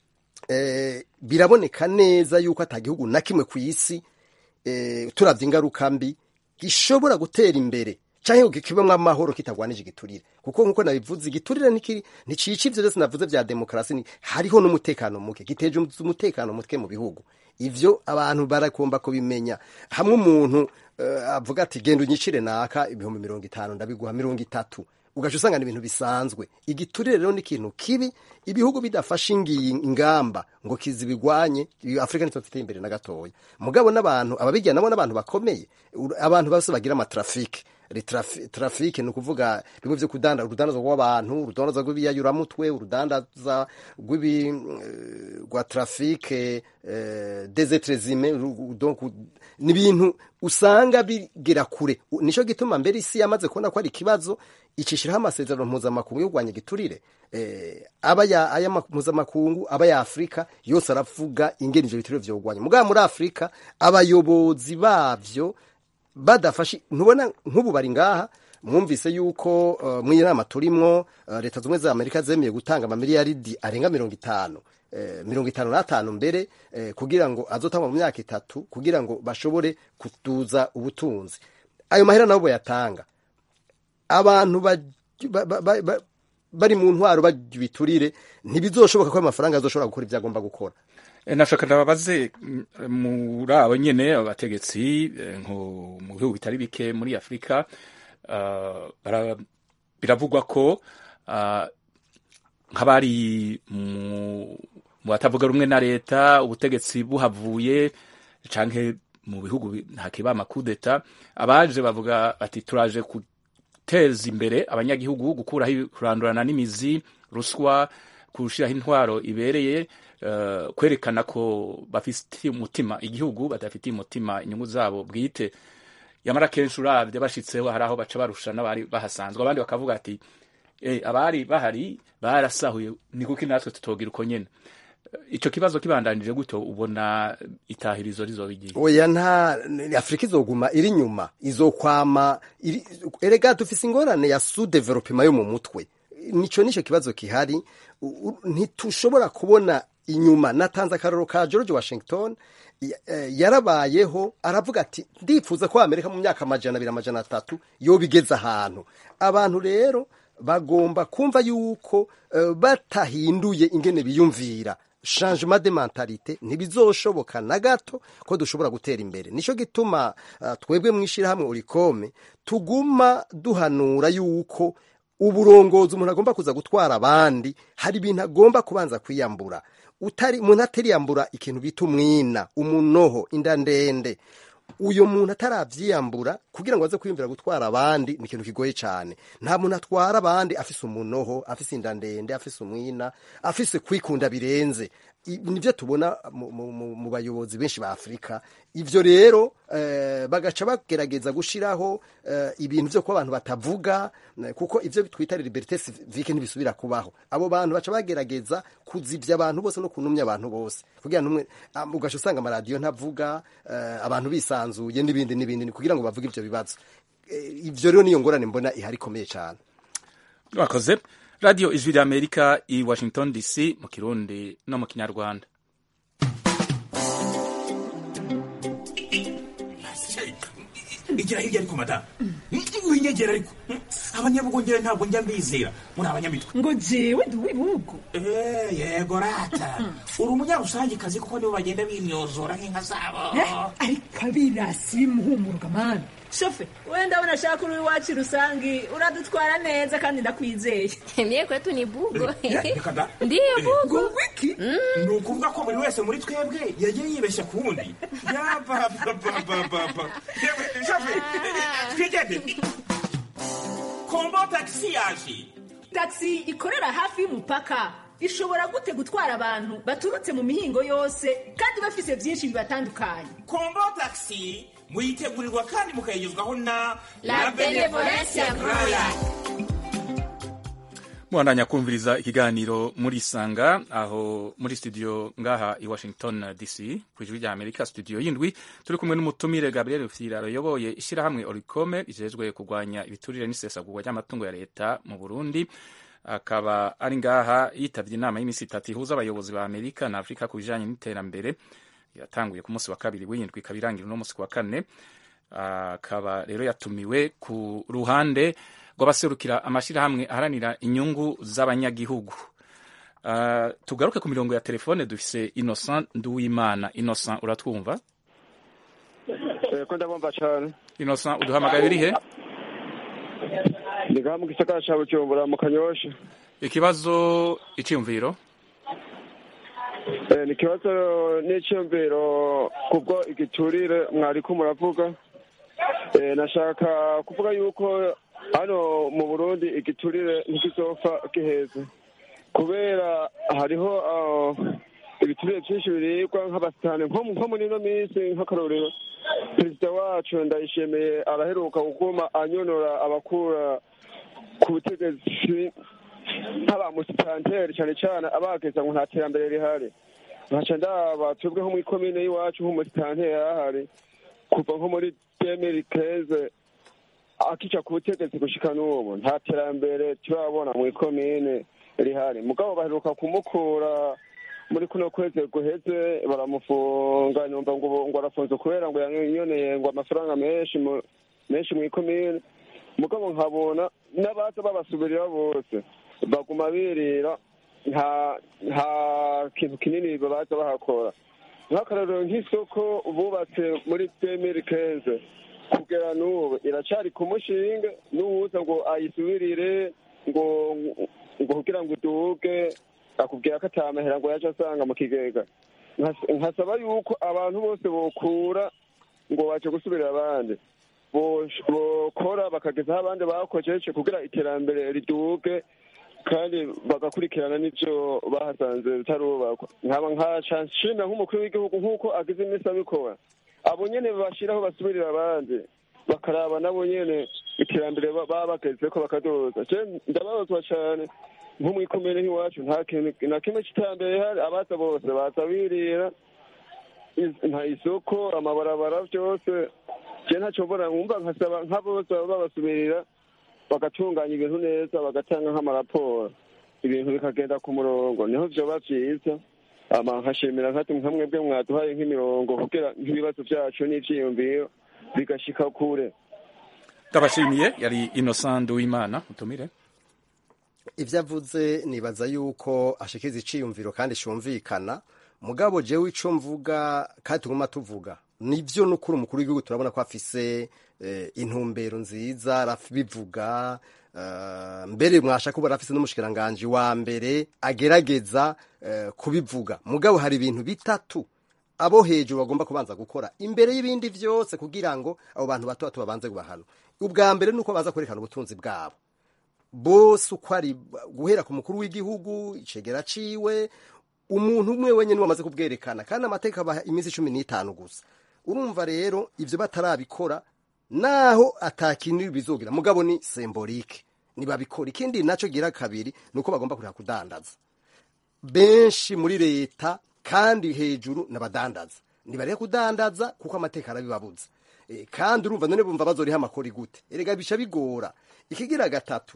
eh, biraboneka neza yuko ata gihugu na kimwe ku isi eh, turavye ingaruka mbi gishobora gutera imbere canke ngo kibemwo amahoro kitagwanije igiturire kuko nkuko nabivuze igiturire ntikiri nticica ivyo vyose navuze vya demokarasi ni hariho n'umutekano muke giteje umutekano muke mu bihugu ivyo abantu barakomba kubimenya hamwe umuntu uh, avuga ati genda unyicire naka ibihumbi mirongo itanu ndabiguha mirongo itatu ugaca usanga ni ibintu bisanzwe igiturire rero ni ikintu kibi ibihugu bidafashe ingiyi ingamba ngo kizibigwanye afurika nitwe tuteye imbere na gatoya mugabo n'abantu ababijyana nabo n'abantu bakomeye Ur- abantu bose bagira amatrafike trafike ni ukuvuga bimwe vyo kudanda urudandaza rw'abantu urudandaza rw'ibiyayuramutwe urudandaza rw'ibi eh, rwa trafike eh, des etres humains ru- donc ni ibintu usanga bigera kure U- nico gituma mbere isi yamaze kubona ko ari ikibazo icishiraho amasezerano mpuzamakungu yo kurwanya igiturire eh, aba ya aya ma- mpuzamakungu aba ya afurika yose aravuga ingene ivyo biturire vyogwanya mugabo muri afurika abayobozi bavyo badafashe ntubona nk'ubu bari ngaha mwumvise yuko uh, mw'iyi nama turimwo uh, leta zumwe za amerika zemeye gutanga amamiliyaridi arenga mirongo itanu eh, mirongo itanu n'atanu mbere eh, kugira ngo azotangwa mu myaka itatu kugira ngo bashobore kuduza ubutunzi ayo mahera nabo bayatanga abantu ba, ba, ba, ba, ba, bari mu ntwaro biturire ntibizoshoboka ko ayo mafaranga azoshobora gukora ibyo agomba gukora E, nashaka ndababaze mm, muri abo nyene abategetsi eh, nko mu bihugu bitari bike muri afurika ah, bara- biravugwa ko ah, nk'abari mu mu batavuga rumwe na leta ubutegetsi buhavuye canke mu bihugu bi- hakiba amakudeta abaje bavuga bati turaje guteza imbere abanyagihugu gukuraho kurandurana n'imizi ruswa gushiraho intwaro ibereye eh, kwerekana ko bafitiye umutima igihugu badafitiye umutima inyungu zabo bwite yamara kenshi uravye bashitseho hari aho baca barusha n'abari bahasanzwe abandi bakavuga ati eh, abari bahari barasahuye ni kuki natwe tutogira uko nyene ico kibazo kibandanije gutyo ubona itahirizo rizoba igihe oya nta afurika izoguma iri inyuma izokwama iri- erega dufise ingorane ya sous-developement yo mu mutwe nico nico kibazo kihari U- u- ntitushobora kubona inyuma natanze akaroro ka george washington ya- eh, yarabayeho aravuga ati ndifuza ko amerika mu myaka amajana abiri amajana atatu yobigeza ahantu abantu rero bagomba kumva yuko eh, batahinduye ingene biyumvira changement de mentalite ntibizoshoboka na gato ko dushobora gutera imbere nico gituma uh, twebwe mwishirahamwe urikome tuguma duhanura yuko uburongozi umuntu agomba kuza gutwara abandi hari ibintu agomba kubanza kwiyambura utari umuntu atariyambura ikintu bita umwina umunoho inda ndende uyo muntu ataravyiyambura kugira ngo aze kwiyumvira gutwara abandi ni ikintu kigoye cyane nta muntu atwara abandi afise umunoho afise inda ndende afise umwina afise kwikunda birenze I- nivyo tubona mu, mu, mu, mu bayobozi benshi ba afurika ivyo rero eh, bagaca bagerageza gushiraho eh, ibintu vyo kuba abantu batavuga eh, kuko ivyo twita liberite civique ntibisubira kubaho abo bantu baca bagerageza kuzivya abantu bose no kunumya abantu bose kugira numwe um, ugaca usanga amaradiyo ntavuga eh, abantu bisanzuye n'ibindi n'ibindi ni kugira ngo bavuge ivyo bibazo Eh, ivyo rero niyo ngorane mbona ihari ikomeye cyane mwakoze radiyo ijwi rya amerika i washington dc mu kirundi no mu kinyarwanda igira hirya ariko madamu winyegera ariko abanyabugongera ntabwo njya mbizera muri abanyamitwe ngo jewe ndi uw'ibihugu Eh, yego rata uri umunyarusangikazi kuko nibo bagenda bimyozora nk'inka zabo ariko abirasi bimuhumuruka mani shofe wenda abona ashaka uri iwacu rusangi uradutwara neza kandi ndakwizeye Mie kwetu ni bugo. Eh, reka da. Ndiyo bugo. ngo wiki ni ukuvuga ko buri wese muri twebwe yagiye yibeshya ku wundi yabababababa yewe shafe twigende kombo tagisi yaje taxi ikorera hafi y'umupaka ishobora gute gutwara abantu baturutse mu mihingo yose kandi bafise byinshi bibatandukanye kombo tagisi muyitegurirwa kandi mukayigezwaho na La Benevolencia Royal. mubandanya kumviriza ikiganiro muri sanga aho muri studio ngaha i washington dc ku ijwi rya amerika studio y'indwi turi kumwe n'umutumire gabriel fira ayoboye ishyirahamwe oricome rijejwe kurwanya ibiturire n'isesagurwa ry'amatungo ya leta mu burundi akaba ari ngaha yitabye inama y'iminsi itatu ihuza abayobozi ba amerika na afurika ku bijanye n'iterambere yatanguye ku munsi wa kabiri w'indwi ikaba irangira uno munsi ku wa kane akaba rero yatumiwe ku ruhande rw'abaserukira amashyirahamwe aharanira inyungu z'abanyagihugu Ah, tugaruke ku mirongo ya telefone dufise innocent nduwimana innocent uratwumva ko ndabumva cyane innocent uduhamagaye uri he ndi ngaha mu gisagara cya bujumbura mu kanyosha ikibazo iciyumviro Eh, ni ikibazo n'icyumviro kubwo igiturire mwariko muravuga Eh, nashaka kuvuga yuko hano mu burundi igiturire ntikizopfa giheze kubera hariho ah, ibiturire byinshi biribwa nk'abasitani nko nko muri ino minsi nk'akarorero perezida wacu ndayishimiye araheruka kuguma anyonora abakura ku butegetsi nk'abamusitanteri cyane cyane abageza ngo nta terambere rihari nkaca ndaba twebwe nko muri komine y'iwacu nk'umusitanteri yarahari kuva nko muri demiri keze akica ku butegetsi gushika n'ubu nta terambere turabona mu ikomine rihari mugabo baheruka kumukura muri kuno kwezi guheze baramufunga nyumva ngo ngo arafunze kubera ngo yanyoneye ngo amafaranga menshi mu- menshi mu ikomine mugabo nkabona n'abaza babasubirira bose baguma birira nta nta kintu kinini babaza bahakora nk'akarorero nk'isoko bubatse muri demiri kenze kugera n'ubu iracari ku mushinge n'uwuza ngo ayisubirire ngo ngo kugira ngo uduge akubwira ko atamahera ngo yaje asanga mu kigega Nkas- nkasaba yuko abantu bose bokura ngo baje gusubirira abandi bosh- bokora bakagezaho abandi bakojeje kugira iterambere riduge kandi bagakurikirana n'ivyo bahasanze bitarubakwa nkaba nkaca nshimira nk'umukuru w'igihugu nk'uko agize iminsi abikora abo nyene bashiraho basubirira abandi bakaraba nabo nyene iterambere ba- baba bagezeko bakadoza je ndababazwa cane nko mw'ikomere nk'iwacu nta kintu na kimwe c'iterambere rihari abaza bose baza birira is- nta isoko amabarabara vyose je ntaco mbona nkumva nkasaba nk'abose baba babasubirira bagatunganya ibintu neza bagatanga nk'amaraporo ibintu bikagenda ku murongo niho vyoba vyiza ama nkashimira nkati nka mwebwe mwaduhaye nk'imirongo kugira nk'ibibazo vyacu n'ivyiyumviro bigashika kure ndabashimiye yari innocent nduwimana mutumire ibyo avuze nibaza yuko ashikiriza iciyumviro kandi cyumvikana mugabo jewe ico mvuga kandi tuguma tuvuga nivyo nukuri umukuru w'igihugu turabona ko afise eh, intumbero nziza arabivuga uh, mbere mwasha kuba arafise n'umushikiranganji wa mbere agerageza uh, kubivuga mugabo hari ibintu bitatu abo hejuru bagomba kubanza gukora imbere y'ibindi vyose kugira ngo abo bantu bato bato babanze kubahano ubwa mbere nuko baza kwerekana ubutunzi bwabo bose uko ari guhera ku mukuru w'igihugu icegera ciwe umuntu umwe wenyine wamaze kubwerekana kandi amateka abaha iminsi cumi n'itanu gusa urumva rero ibyo batarabikora naho atakintu bizogira mugabo ni sembolike ntibabikora ikindi nacyo gira kabiri ni uko bagomba kureka kudandaza benshi muri leta kandi hejuru n'abadandaza ntibareke kudandaza kuko amateka arabibabuza e, kandi urumva none bumva bazoriha amakori gute erega bica bigora ikigira gatatu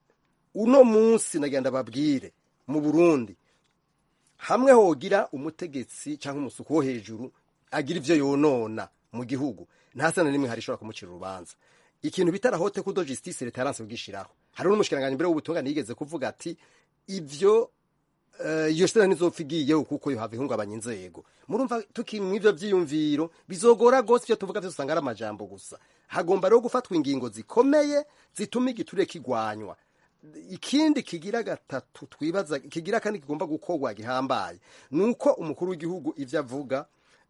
uno munsi nagenda babwire mu burundi hamwe hogira umutegetsi cyangwa umusuku wo hejuru agira ivyo yonona mu gihugu nta sana nimwe hari ishobora kumucira urubanza ikintu bitara hote kudo justice leta yaranse kugishiraho hari n'umushikiranganje mbere w'ubutungane yigeze kuvuga ati ivyo uh, iyo sena nizopfa igiyeho kuko yohava ihungabanya inzego murumva tukimwe ivyo vyiyumviro bizogora gose ivyo tuvuga vyose usanga ari amajambo gusa hagomba rero gufatwa ingingo zikomeye zituma igiturire kigwanywa ikindi kigira gatatu twibaza kigira kandi kigomba gukorwa gihambaye nuko umukuru w'igihugu ivyo avuga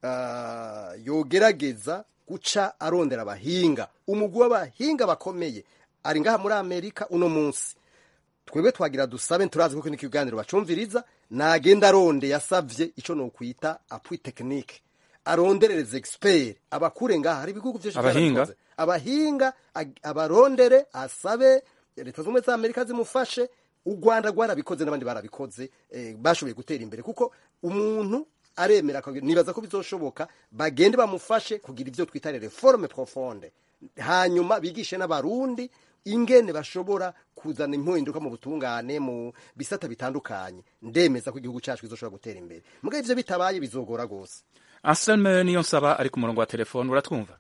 uh, yogerageza guca arondera abahinga umugwi w'abahinga bakomeye ari ngaha muri amerika uno munsi twebwe twagira dusabe turazi kuko n'ikiganiro bacumviriza nagenda aronde yasavye ico nokwita appui technique aronderereze expert abakure ngaha hari ibihugu vyinshi Abahinga? vyarabikoze. abahinga ag- abarondere asabe leta z'ubumwe za amerika zimufashe u rwanda rwarabikoze n'abandi barabikoze eh, bashoboye gutera imbere kuko umuntu aremera akagira- nibaza ko bizoshoboka bagende bamufashe kugira ivyo twita reforme profonde hanyuma bigishe n'abarundi ingene bashobora kuzana impinduka mu butungane mu bisata bitandukanye ndemeza ko igihugu cyacu kizoshobora gutera imbere mugabo ivyo bitabaye bizogora gose Anselme niyo nsaba ari ku murongo wa telefone uratwumva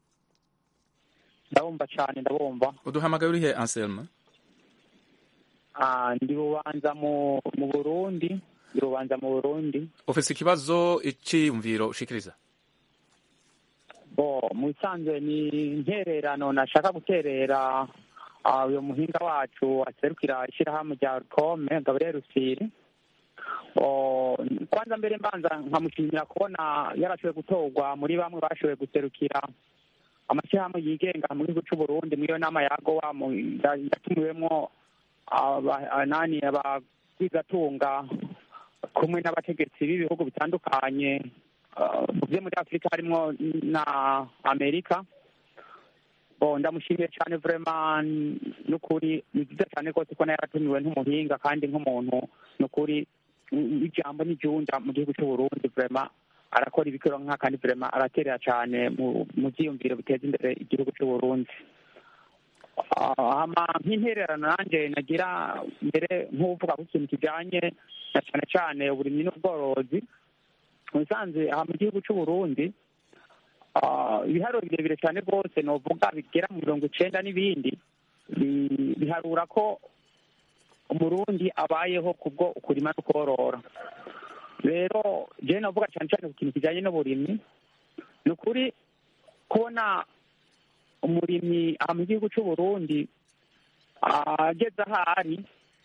ndabumva cyane ndabumva uduhamagaye urihe Anselme Ah, ndi rubanza mu mu burundi ndi rubanza mu burundi ufise ikibazo iciyumviro ushikiriza bo mu bisanzwe ni intererano nashaka guterera ah, uyu muhinga wacu aserukira ishyirahamwe rya rukome gabriel rusiri Oh, kwanza mbere mbanza nkamushimira kubona yarashoboye gutorwa muri bamwe bashoboye guserukira amashyirahamwe yigenga mu gihugu cy'u Burundi muri iyo nama ya gowa mu- ya- yatumiwemwo aba- anani abagwizatunga kumwe n'abategetsi b'ibihugu bitandukanye ah, mu byo muri afurika harimo na amerika bo ndamushimiye cyane vrema n'ukuri ni byiza cyane rwose ko nayo yaratumiwe nk'umuhinga kandi nk'umuntu n'ukuri mm, ijambo n'ijunda mu gihugu cy'u Burundi vrema arakora ibikoro nka kandi vrema araterera cyane mu mu byiyumviro biteza imbere igihugu cy'u Burundi Ah, hama nk'intererano nanjye nagira mbere nk'uvuga ku kintu kijyanye na cyane cyane uburimyi n'ubworozi mu bisanzwe aha mu gihugu cy'u Burundi ah, ibiharuro birebire cyane rwose novuga bigera mu mirongo icenda n'ibindi bi- biharura ko umurundi abayeho kubwo kurima no korora rero jewe novuga cyane cyane ku kintu kijyanye n'uburimyi ni ukuri kubona umurimyi aha mu gihugu cy'u Burundi ageze aho ari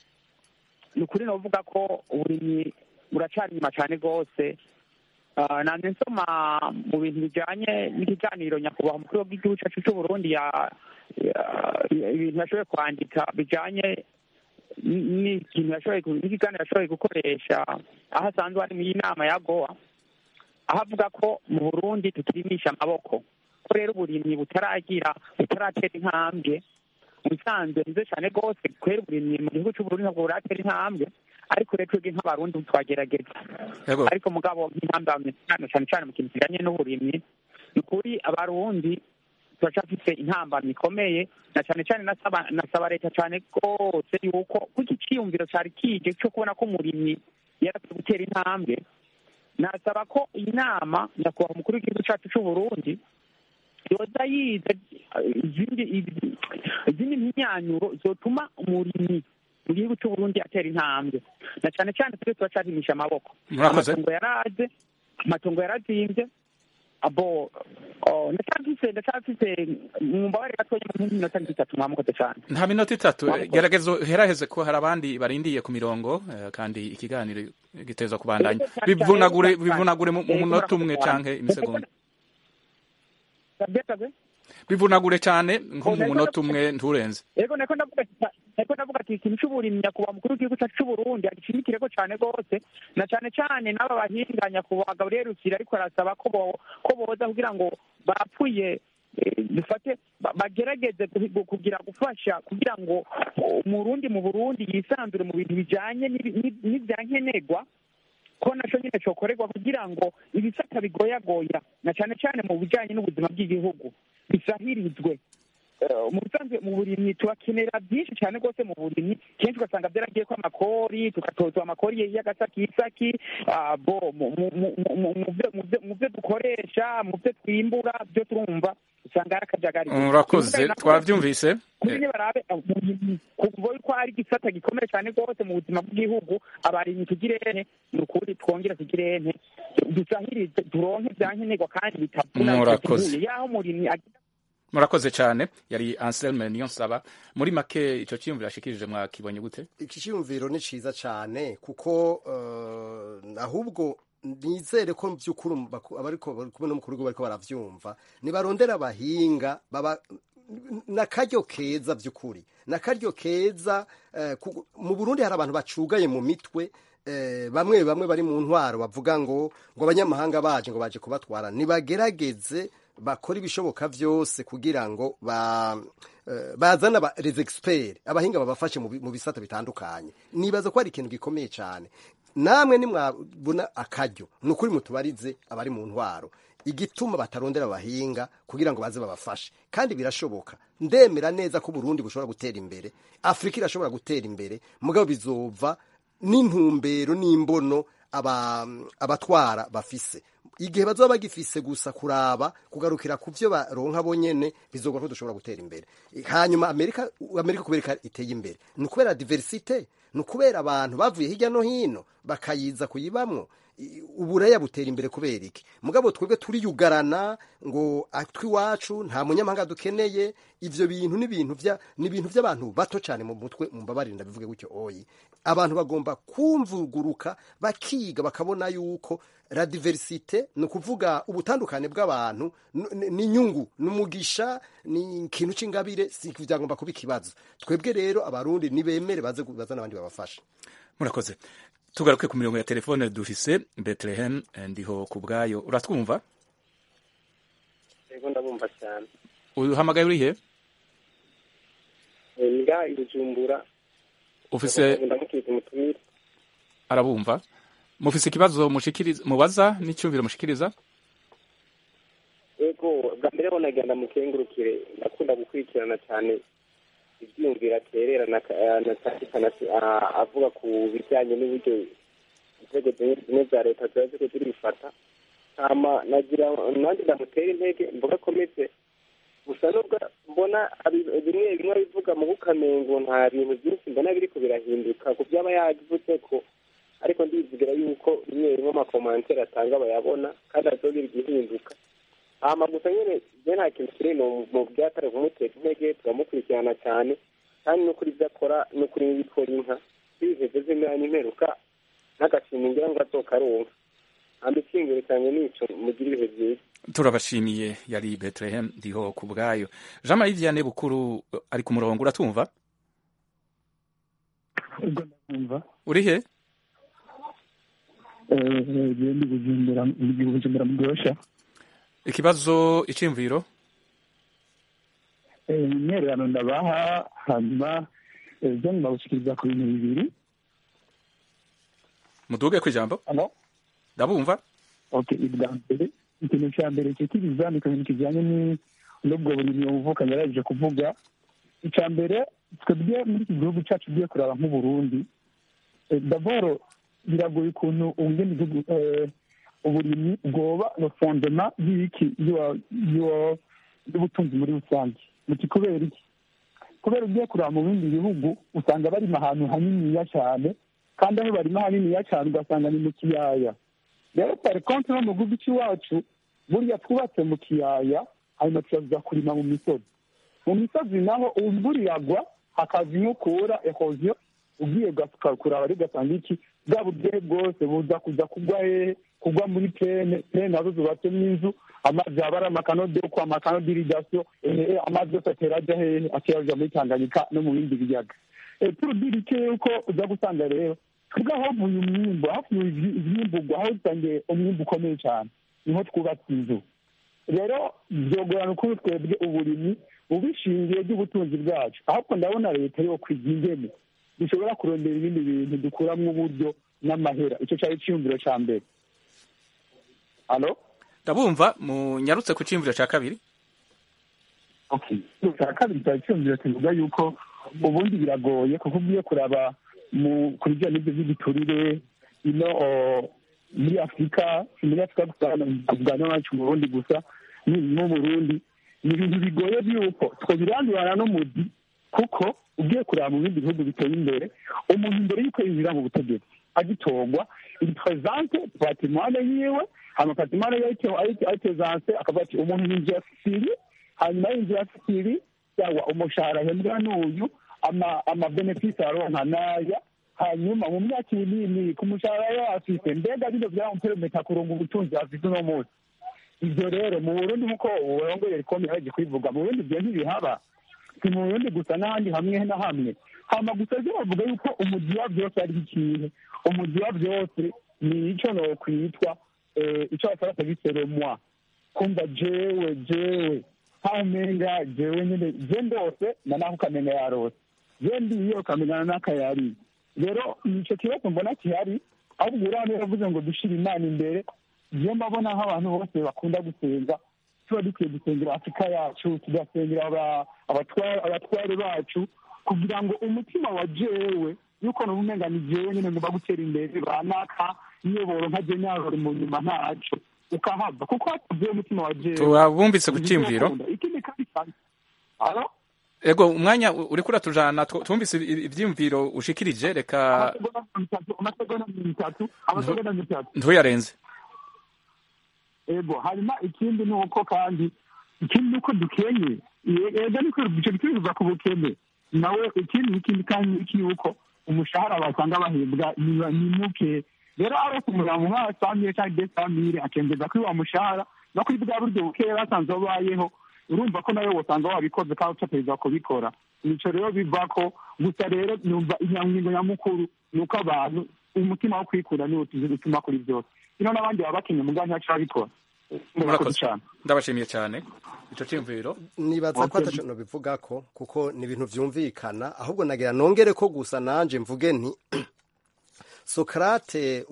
ni ukuri novuga ko uburimyi buracari inyuma cyane rwose Ah, nanjye nsoma mu bintu bijyanye n'ikiganiro nyakubahwa umukuru w'igihugu cyacu cy'u Burundi ya ya- ibintu yashoboye kwandika bijyanye n- n'ikintu yashoboye gu- n'ikiganiro yashoboye gukoresha aho asanzwe ari mu nama ya gowa aho avuga ko mu burundi tukirimisha amaboko ko rero uburimyi butaragira butaratera intambwe mu bisanzwe nizo cyane rwose kubera uburimyi mu gihugu cy'uburundi ntabwo buratera intambwe ariko rero twebwe nk'abarundi twagerageza Yego. ariko mugabo nk'intambwe cyane cyane cyane mu kintu kijyanye n'uburimyi ni ukuri abarundi turacafise intambamyi ikomeye na cyane cyane nasaba nasaba leta cyane rwose yuko kuko icyiyumviro cyari kije cyo kubona ko umurimyi yarafite gutera intambwe nasaba ko iyi nama nyakubahwa umukuru w'igihugu cyacu cy'u Burundi yoza yize izindi izindi mpinyanyuro zotuma umurimyi mu gihugu c'uburundi atera intambwe na cane cane twe turacarimisha amaboko Murakoze. amatungo yaraje amatungo yarazimvye abo oh, ndacafise ndacafise mumbabare gatoya mu minota nk'itatu mwamukoze cane nta minota itatu Mwamukoze. gerageza uheraheze ko hari abandi barindiye ku mirongo eh, kandi ikiganiro giteza kubandanya Yego, cyane, bivunagure cyane, bivunagure mu mu yego, munota umwe murakoze canke cyane. imisegonda Sabye, sabye. bivunagure cane nko Oh, mu nariko munota ndavuga- umwe nturenze yego nako ndavuga ati- nako ndavuga ati ikintu c'uburimyi nyakubahwa mukuru w'igihugu cacu c'uburundi agishimikireko cane gose na cane cane n'aba bahinga nyakubahwa gabriel rusiri ariko arasaba ko bo- ko boza kugira ngo bapfuye eh, dufate ba- bagerageze kuhi- kugira gufasha kugira ngo umurundi mu burundi yisanzure mu bintu bijanye n'ibi- n'i- n'ivyankenerwa ko naco nyine cokorerwa kugira ngo ibisata bigoyagoya na cane cane mu bijanye n'ubuzima bw'igihugu bisahirizwe Eh, mu bisanzwe mu burimyi turakenera byinshi cyane rwose mu burimyi kenshi ugasanga byaragiye ko amakori tugatozwa amakori y'agasakisaki ah, bo mu- mu- mu- mu- mu- mu byo- mu byo- mu byo dukoresha mu byo twimbura byo turumva usanga hari akajagari urakoze Ibibuga nako- twavyumvise kuri nyine barabe uburimyi kuvuga yuko hari igisata gikomeye cyane rwose mu buzima bw'igihugu abarimyi tugirene ni ukuri twongere tugirene dusahirize turonke byankenerwa kandi bitavuna Murakoze. bitateguye yaho umurimyi agira murakoze cane yari Anselme Niyonsaba muri make ico ciyumviro yashikirije mwakibonye gute iki cyumviro ni cyiza cyane kuko eh, ahubwo nizere ko by'ukuri baku- abariko bari kumwe n'umukuru w'igihugu bariko baravyumva nibarondera abahinga baba nakaryo keza by'ukuri nakaryo keza eh, ku- mu burundi hari abantu bacugaye mu mitwe eh, bamwe bamwe bari mu ntwaro bavuga ngo ngo abanyamahanga baje ngo baje kubatwara nibagerageze bakora ibishoboka byose kugira ngo ba eh, bazane aba les experts abahinga babafashe mu bi- mu bisata bitandukanye nibaza ko ari ikintu gikomeye cyane namwe nimwabona akaryo ni ukuri mutubarize abari mu ntwaro igituma batarondera abahinga kugira ngo baze babafashe kandi birashoboka ndemera neza ko Burundi bushobora gutera imbere Afrika irashobora gutera imbere mugabo bizova n'intumbero n'imbono aba- abatwara bafise igihe bazoba bagifise gusa kuraba kugarukira ku byo baronka bonyene bizogora ko dushobora gutera imbere hanyuma amerika amerika kubera iteye imbere ni ukubera diversite ni ukubera abantu bavuye hirya no hino bakayiza kuyibamwo I- uburaya butera imbere kubera iki mugabo twebwe turiyugarana ngo atwiwacu nta munyamahanga dukeneye ivyo bintu ni ibintu vya ni ibintu by'abantu bato cyane mu mutwe mumbabarire ndabivuge gutyo oyi abantu bagomba kumvuguruka bakiga bakabona yuko la diversite ni ukuvuga ubutandukane bw'abantu n- n- ni inyungu ni umugisha ni ikintu c'ingabire si byagomba kuba ikibazo twebwe rero abarundi nibemere baze baza n'abandi babafasha murakoze tugaruke ku mirongo ya telefone dufise Bethlehem eh, ndiho ku bwayo uratwumva yego ndabumva cyane uhamagaye urihe nga ibijumbura ufise ndamukiriza umutumire arabumva mufise ikibazo mushikiriza mubaza n'icyumviro mushikiriza yego bwa mbere ho nagenda mukengurukire ndakunda gukurikirana cyane ibyiyumvira aterera na na cyane cyane ah, avuga ku bijyanye n'uburyo inzego zimwe zimwe za leta ziba ziriko zirifata hama nagira nanjye ndamutera intege mvuga akomeze gusa nubwo mbona abi- bimwe bimwe bivuga mu bukamengo nta bintu byinshi mbona biriko birahinduka ku byaba yavuze ko ariko ndizigira yuko bimwe bimwe amakomantere atanga bayabona kandi azogira igihinduka hama gusa nyene je nta kintu kiri no mu byatare kumutera intege turamukurikirana cyane kandi no kuri ibyo akora no kuri n'ibikora inka ibiheze z'imyanya imperuka n'agashima ngira ngo azokaronka hamba ikingiro cyane nico mugira ibihe byiza turabashimiye yari Bethlehem ndiho ku bwayo Jean Marie Vianney Bukuru eh, ari ku murongo uratwumva ubwo ndumva urihe genda bujumbura mu bujumbura mu gihosha ikibazo iciyumviro imyererano ndabaha hanyuma byo ndabashikiriza ku bintu bibiri muduge ku ijambo Halo? ndabumva okay ibwa mbere ikintu cya mbere cyitiriza ni ikintu kijyanye ni- n'ubwo burimyi umuvukanye yarangije kuvuga icya mbere twebwe muri iki gihugu cyacu ugiye kuraba nk'uburundi eh, daboro biragoye ukuntu ubungeni igihugu eh, uburimyi bwoba fondema y'iki y'uwa- y'uwa- y'ubutunzi muri rusange muti kubera iki kubera ugiye kureba mu bindi bihugu usanga barima ahantu haniniya cyane kandi aho barima haniniya cyane ugasanga ni mu kiyaya rero pari konti no mu gihugu cy'iwacu burya twubatse mu kiyaya hanyuma tukaza kurima mu misozi mu misozi naho imvura iragwa hakaza inkukura ehoziyo ugiye kuraba ari ugasanga iki bwa buryohe bwose buza kuza kugwa hehe kugwa muri pene pene nazo zubatsemo inzu amazi yaba ari amakanodeko amakanodiridasiyo amazi yose atera ajya hehe atera ajya muri tanganyika no mu bindi biyaga turudirike yuko uza gusanga rero twebwe havuye umwimbu havuye ivyimburwa aho dusangiye umwimbu ukomeye cyane niho twubatse inzu rero byogorana ukuntu twebwe uburimyi ubishingiye by'ubutunzi bwacu ahubwo ndabona leta yo kwiga ingene dushobora kurondera ibindi bintu dukuramo uburyo n'amahera icyo cyari icyiyumviro cya mbere halo ndabumva munyarutse ku cyiyumviro cya kabiri cya kabiri cyari icyiyumviro kivuga yuko ubundi biragoye kuko ugiye kuraba ku bijyanye n'ibyo by'igiturire ino muri afurika si muri afurika gusa tuvuga n'iwacu mu burundi gusa no mu burundi ni ibintu bigoye by'uko twabirandurana n'umuzi kuko ugiye kureba mu bindi bihugu biteye imbere umuntu mbere y'uko yinjira mu butegetsi agitorwa il présente patrimoine yiwe hama patrimoine ayitezanse akavuga ati umuntu yinjiye afisiri hanyuma yinjiye afisiri yawa umushahara ahembwa n'uyu amabenefisi aronka n'aya hanyuma mu myaka iyi n'iyi ku mushahara yo afise mbega bino byamuperemeta kurunga ubutunzi afise uno munsi ibyo rero mu burundi nk'uko uburongoye rikomeye yaje kubivuga mu burundi ibyo ntibihaba si mu burundi gusa n'ahandi hamwe na hamwe hama gusa byo bavuga yuko umugi wa byose ari ikintu umugi wa byose ni icyo nokwitwa icyo bafarata biseromwa kumva jewe jewe nkaho umenga jewe nyine je ndose na naho ukamenya yarose je ndiye ukamenya n'akayari rero nicyo kibazo mbona kihari ahubwo uriya yavuze ngo dushire imana imbere iyo mbabona nk'abantu bose bakunda gusenga tuba dukwiye gusengera afurika yacu tugasengera abatware bacu kugira ngo umutima wa jewe yuko nubumenga ni jewe nyine ngomba gutera imbere banaka iyoboro nka jenyarori mu nyuma ntaco ukahava kuko hatavuye umutima wa jewe tuwabumbitse ku cyimviro ikindi kandi cyane alo ego umwanya uriko uratujana twumvise ivyiyumviro ushikirije reka amasegonda mirongo itatu amasegonda mirongo itatu ntuyarenze ego hanyuma ikindi ni uko kandi ikindi ni uko dukenye ega niko icyo bituruza ku bukene nawe ikindi ikindi kandi iki yuko umushahara basanga bahembwa ni muke rero arose umuryango nk'awa samire cyangwa de samire akemeza kuri wa mushahara no kuri bwa buryo bukeya basanze babayeho urumva ko nawe wasanga wabikoze kandi utapereza kubikora nico rero biva ko gusa rero numva inyangingo nyamukuru ni uko abantu umutima wo kwikura niwo tuzi gutuma kuri byose ino n'abandi baba bakenye mugabo ntaco babikora ndabashimiye cyane ico cyumviro nibaza ko ataco nobivuga ko kuko ni ibintu vyumvikana ahubwo nagira nongere ko gusa nanje mvuge nti Sokrate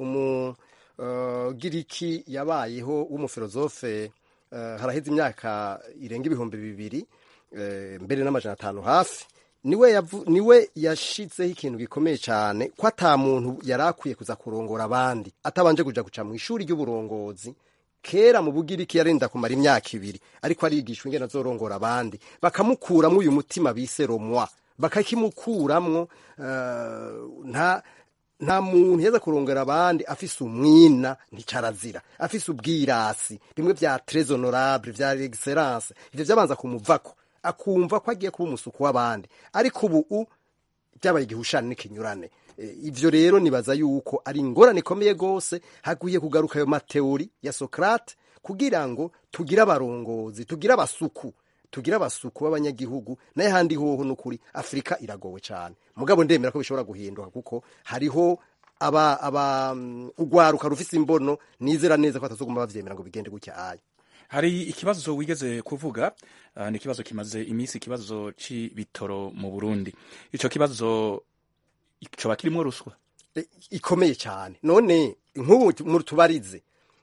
umugiriki yabayeho w'umufilozofe haraheze imyaka irenga ibihumbi bibiri mbere n'amajana atanu hafi niwe niwe yashitseho ikintu gikomeye cyane ko ata muntu yari akwiye kuza kurongora abandi atabanje kuja guca mu ishuri ry'uburongozi kera mu bugiriki yarinda kumara imyaka ibiri ariko arigishwa ingene azorongora abandi bakamukuramwo uyu mutima bise romwa bakakimukuramwo nta nta muntu yeza kurongera abandi afise umwina nticarazira afise ubwirasi bimwe vya tres honorable vya excellence ivyo vyabanza kumuvako akumva ko agiye kuba umusuku w'abandi ariko ubu byabaye igihushane n'ikinyurane ivyo rero nibaza yuko ari ingorane ikomeye gose hakwiye kugaruka ayo mateori ya Socrate kugira ngo tugire abarongozi tugire abasuku tugire abasuku b'abanyagihugu naye handi hoho n'ukuri afurika iragowe cyane mugabo ndemera ko bishobora guhinduka kuko hariho aba aba ugwaruka rufise imbono nizera neza ko batazoguma bavyemera ngo bigende gutya aya hari ikibazo wigeze kuvuga uh, ni ikibazo kimaze iminsi ikibazo c'ibitoro mu Burundi ico kibazo coba kirimwo ruswa e, ikomeye cyane none nk'ubu mu tubarize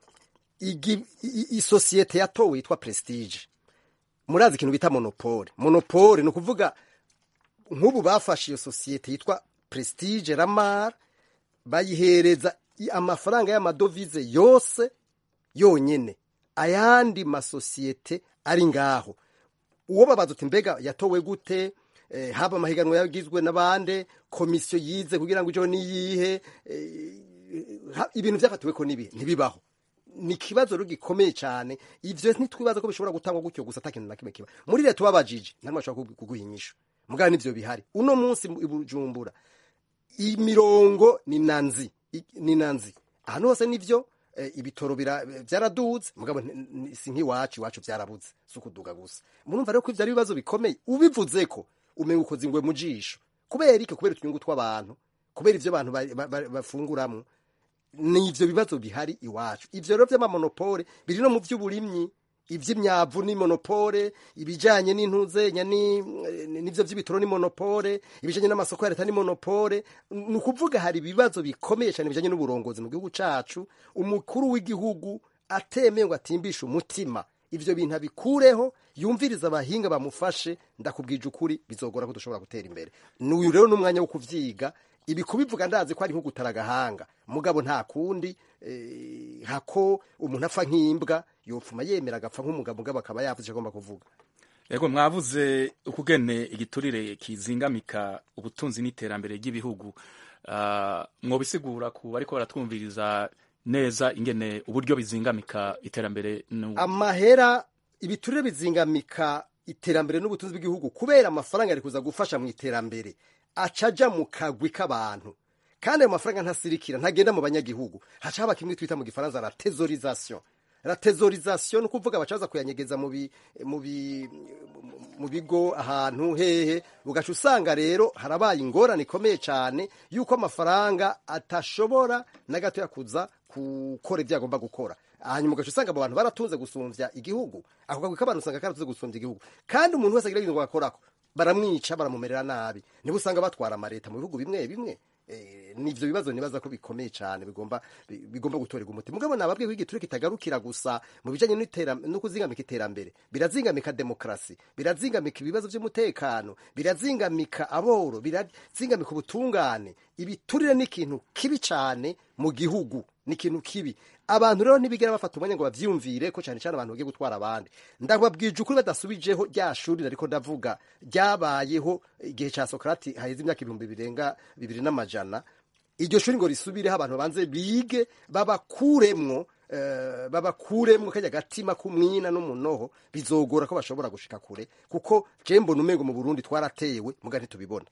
isosiyete yatowe yitwa prestige murazi ikintu bita monopole monopole ni ukuvuga nk'ubu bafashe iyo sosiyete yitwa prestige ramar bayihereza amafaranga y'amadovize yose yonyine ayandi masosiyete ari ngaho uwo babaza uti mbega yatowe gute eh, haba amahiganwa yagizwe n'abande komisiyo yize kugira ngo ijeho niyihe eh, ha- ibintu byafatiwe ko nibi ntibibaho ni ikibazo rero gikomeye cyane ivyo ntitwibaza ko bishobora gutangwa gutyo gusa ata kintu na kimwe kiba muri leta ubabajije nta n'umwe ashobora kugu- kuguha inyishu mugabo nivyo bihari uno munsi mu- i bujumbura imirongo ni nanzi I- ni nanzi ahantu hose nivyo eh, ibitoro bira- byaraduze mugabo nti- ni- si nk'iwacu iwacu byarabuze si ukuduga gusa murumva rero ko ivyo ari ibibazo bikomeye ubivuze ko umenga ukoze ingwe mu jisho kubera iki kubera utunyungu tw'abantu kubera ivyo abantu ba- ba- ba- bafunguramwo ni ivyo bibazo bihari iwacu ivyo rero vy'amamonopole biri no mu vy'uburimyi ivy'imyavu ni monopole ibijanye n'intuzenya ni n'ivyo vy'ibitoro ni monopole ibijanye n'amasoko ya leta ni monopole ni ukuvuga hari ibibazo bikomeye cyane bijanye n'uburongozi mu gihugu cacu umukuru w'igihugu atemeye ngo atimbishe umutima ivyo bintu abikureho yumviriza abahinga bamufashe ndakubwije ukuri bizogora ko dushobora gutera imbere n'uyu rero n'umwanya wo kuvyiga ibi kubivuga ndazi ko ari nko gutara agahanga mugabo nta kundi eh, hako umuntu apfa nk'imbwa yopfuma yemera agapfa nk'umugabo mugabo akaba yavuze icyo agomba kuvuga yego mwavuze ukugene igiturire kizingamika ubutunzi n'iterambere ry'ibihugu Ah, mwobisigura ku bariko baratwumviriza neza ingene uburyo bizingamika iterambere n'u- amahera ibiturire bizingamika iterambere n'ubutunzi bw'igihugu kubera amafaranga ari kuza gufasha mu iterambere acaja mu kagwi k'abantu kandi ayo mafaranga ntasirikira ntagenda mu banyagihugu haca haba kimwe twita mu gifaransa la tesorisation la tesorisation ni ukuvuga bacaza kuyanyegeza mu bi- mu bi- mu bigo ahantu hehe ugaca usanga rero harabaye ingorane ikomeye cyane yuko amafaranga atashobora na gato yakuza gukora ibyo agomba gukora hanyuma ugaca usanga abo bantu baratunze gusumbya igihugu ako kagwi k'abantu usanga karatunze gusumbya igihugu kandi umuntu wese agira ibintu bakorako baramwica baramumerera nabi niba usanga batwara amareta mu bihugu bimwe bimwe Eh, ni ivyo bibazo nibaza ko bikomeye cyane bigomba bi- bigomba gutorerwa umuti mugabo nababwiye ko igiturire kitagarukira gusa mu bijanye n'itera- no kuzingamika iterambere birazingamika demokrasi birazingamika ibibazo by'umutekano birazingamika aboro birazingamika ubutungane ibiturire ni ikintu kibi cyane mu gihugu ni ikintu kibi abantu rero ntibigera bafata umwanya ngo bavyumvire ko cyane cyane abantu bagiye gutwara abandi ndababwije ukuri badasubijeho rya shuri ariko ndavuga ryabayeho igihe cya sokarati haheze imyaka ibihumbi birenga bibiri n'amajana iryo shuri ngo risubireho abantu banze bige babakuremwo eh, babakuremwo kajya gatima k'umwina n'umunoho bizogora ko bashobora gushika kure kuko je mbona umengo mu burundi twaratewe muga ntitubibona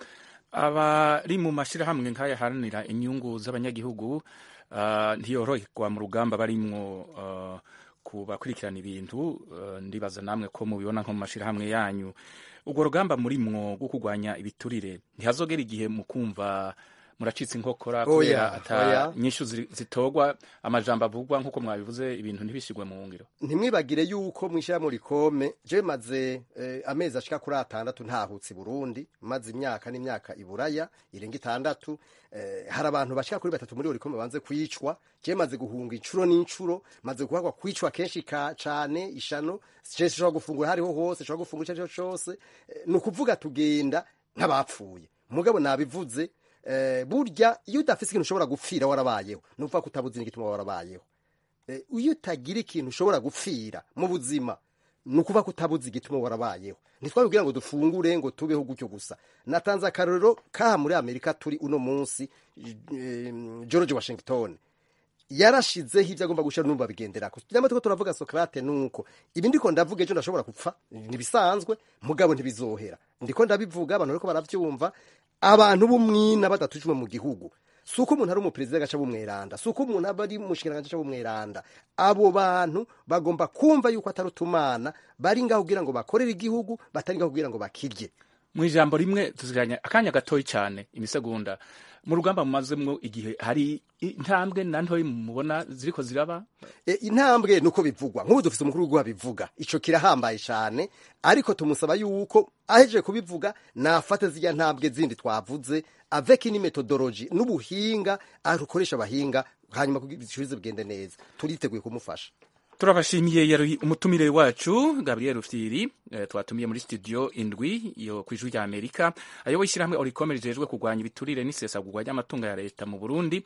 abari mu mashyirahamwe nk'ayaharanira inyungu z'abanyagihugu ah, ntiyoroherwa mu rugamba barimwo ah, ku bakurikirana ibintu ah, ndibaza namwe ko mubibona nko mu mashyirahamwe yanyu urwo rugamba murimwo rwo kurwanya ibiturire ntihazogera igihe mu kumva muracitse inkokora Oya, kubera ata oya. nyinshi zi- zitogwa amajambo avugwa nk'uko mwabivuze ibintu ntibishyirwe mu ngiro ntimwibagire yuko mwishyiramo rikome je maze eh, amezi ashika kuri atandatu ntahutse i burundi maze imyaka n'imyaka iburaya irenga itandatu eh, hari abantu bashika kuri batatu muri rikome banze kwicwa je maze guhunga incuro n'incuro maze guhagwa kwicwa kenshi ka cane ishano je sinshobora gufungura hariho hose nshobora gufungura icyo ari cyo cyose Eh, ni ukuvuga tugenda nk'abapfuye mugabo nabivuze eh, burya iyo udafise ikintu ushobora gupfira warabayeho ni ukuvuga ko utabuze n'igituma warabayeho Eh, iyo utagira ikintu ushobora gupfira mu buzima ni ukuvuga ko utabuze igituma warabayeho ntitwabibwira ngo dufungure ngo tubeho gutyo gusa natanze akarorero kaha muri amerika turi uno munsi eh, george washington yarashizeho ibyo agomba gushyira n'ubu babigenderako nyamara turiko turavuga sokrate nuko ibi ndiko ndavuga ejo ndashobora gupfa ntibisanzwe mugabo ntibizohera ndiko ndabivuga abantu bariko baravyumva abantu b'umwina badatujwe mu gihugu si uko umuntu ari umuperezida agaca bumweranda si uko umuntu aba ari umushikiranganji aca bumweranda abo bantu bagomba kumva yuko atari utumana bari ngaho kugira ngo bakorere igihugu batari ngaho kugira ngo bakirye mu ijambo rimwe tuziranye akanya gatoyi cyane imisegonda mu rugamba mumazemwo igihe hari intambwe na ntoyi mubona ziriko ziraba E, intambwe nuko bivugwa nk'ubu dufise umukuru w'igihugu abivuga ico kirahambaye cyane ariko tumusaba yuko ahejeje kubivuga nafate zirya ntambwe zindi twavuze avec ni methodology n'ubuhinga arukoresha abahinga hanyuma kugira ibisubizo bigende neza turiteguye kumufasha turabashimiye yari umutumire wacu gabriel rufyiri eh, twatumiye muri studio indwi yo ku ijwi rya amerika ayoboye ishyirahamwe oricome rijejwe kurwanya ibiturire n'isesagurwa ry'amatungo ya leta mu burundi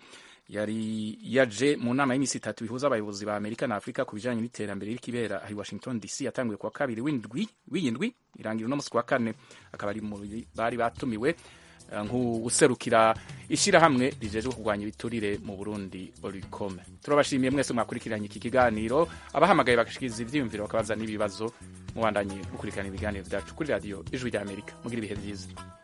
yari yaje mu nama y'iminsi itatu bihuza abayobozi ba amerika na afurika ku bijanye n'iterambere rikibera ahi washington dc yatanguye kuwa kabiri w'indwi w'iyindwi irangira uno musi kuwa kane akaba ari mu bari batumiwe eh, nk'userukira ishyirahamwe rijejwe kurwanya ibiturire mu burundi oricome turabashimiye mwese mwakurikiranye iki kiganiro abahamagaye bagashikiriza ivyiyumviro bakabaza n'ibibazo mubandanye mukurikirana ibiganiro vyacu kuri radiyo ijwi rya amerika mugira ibihe vyiza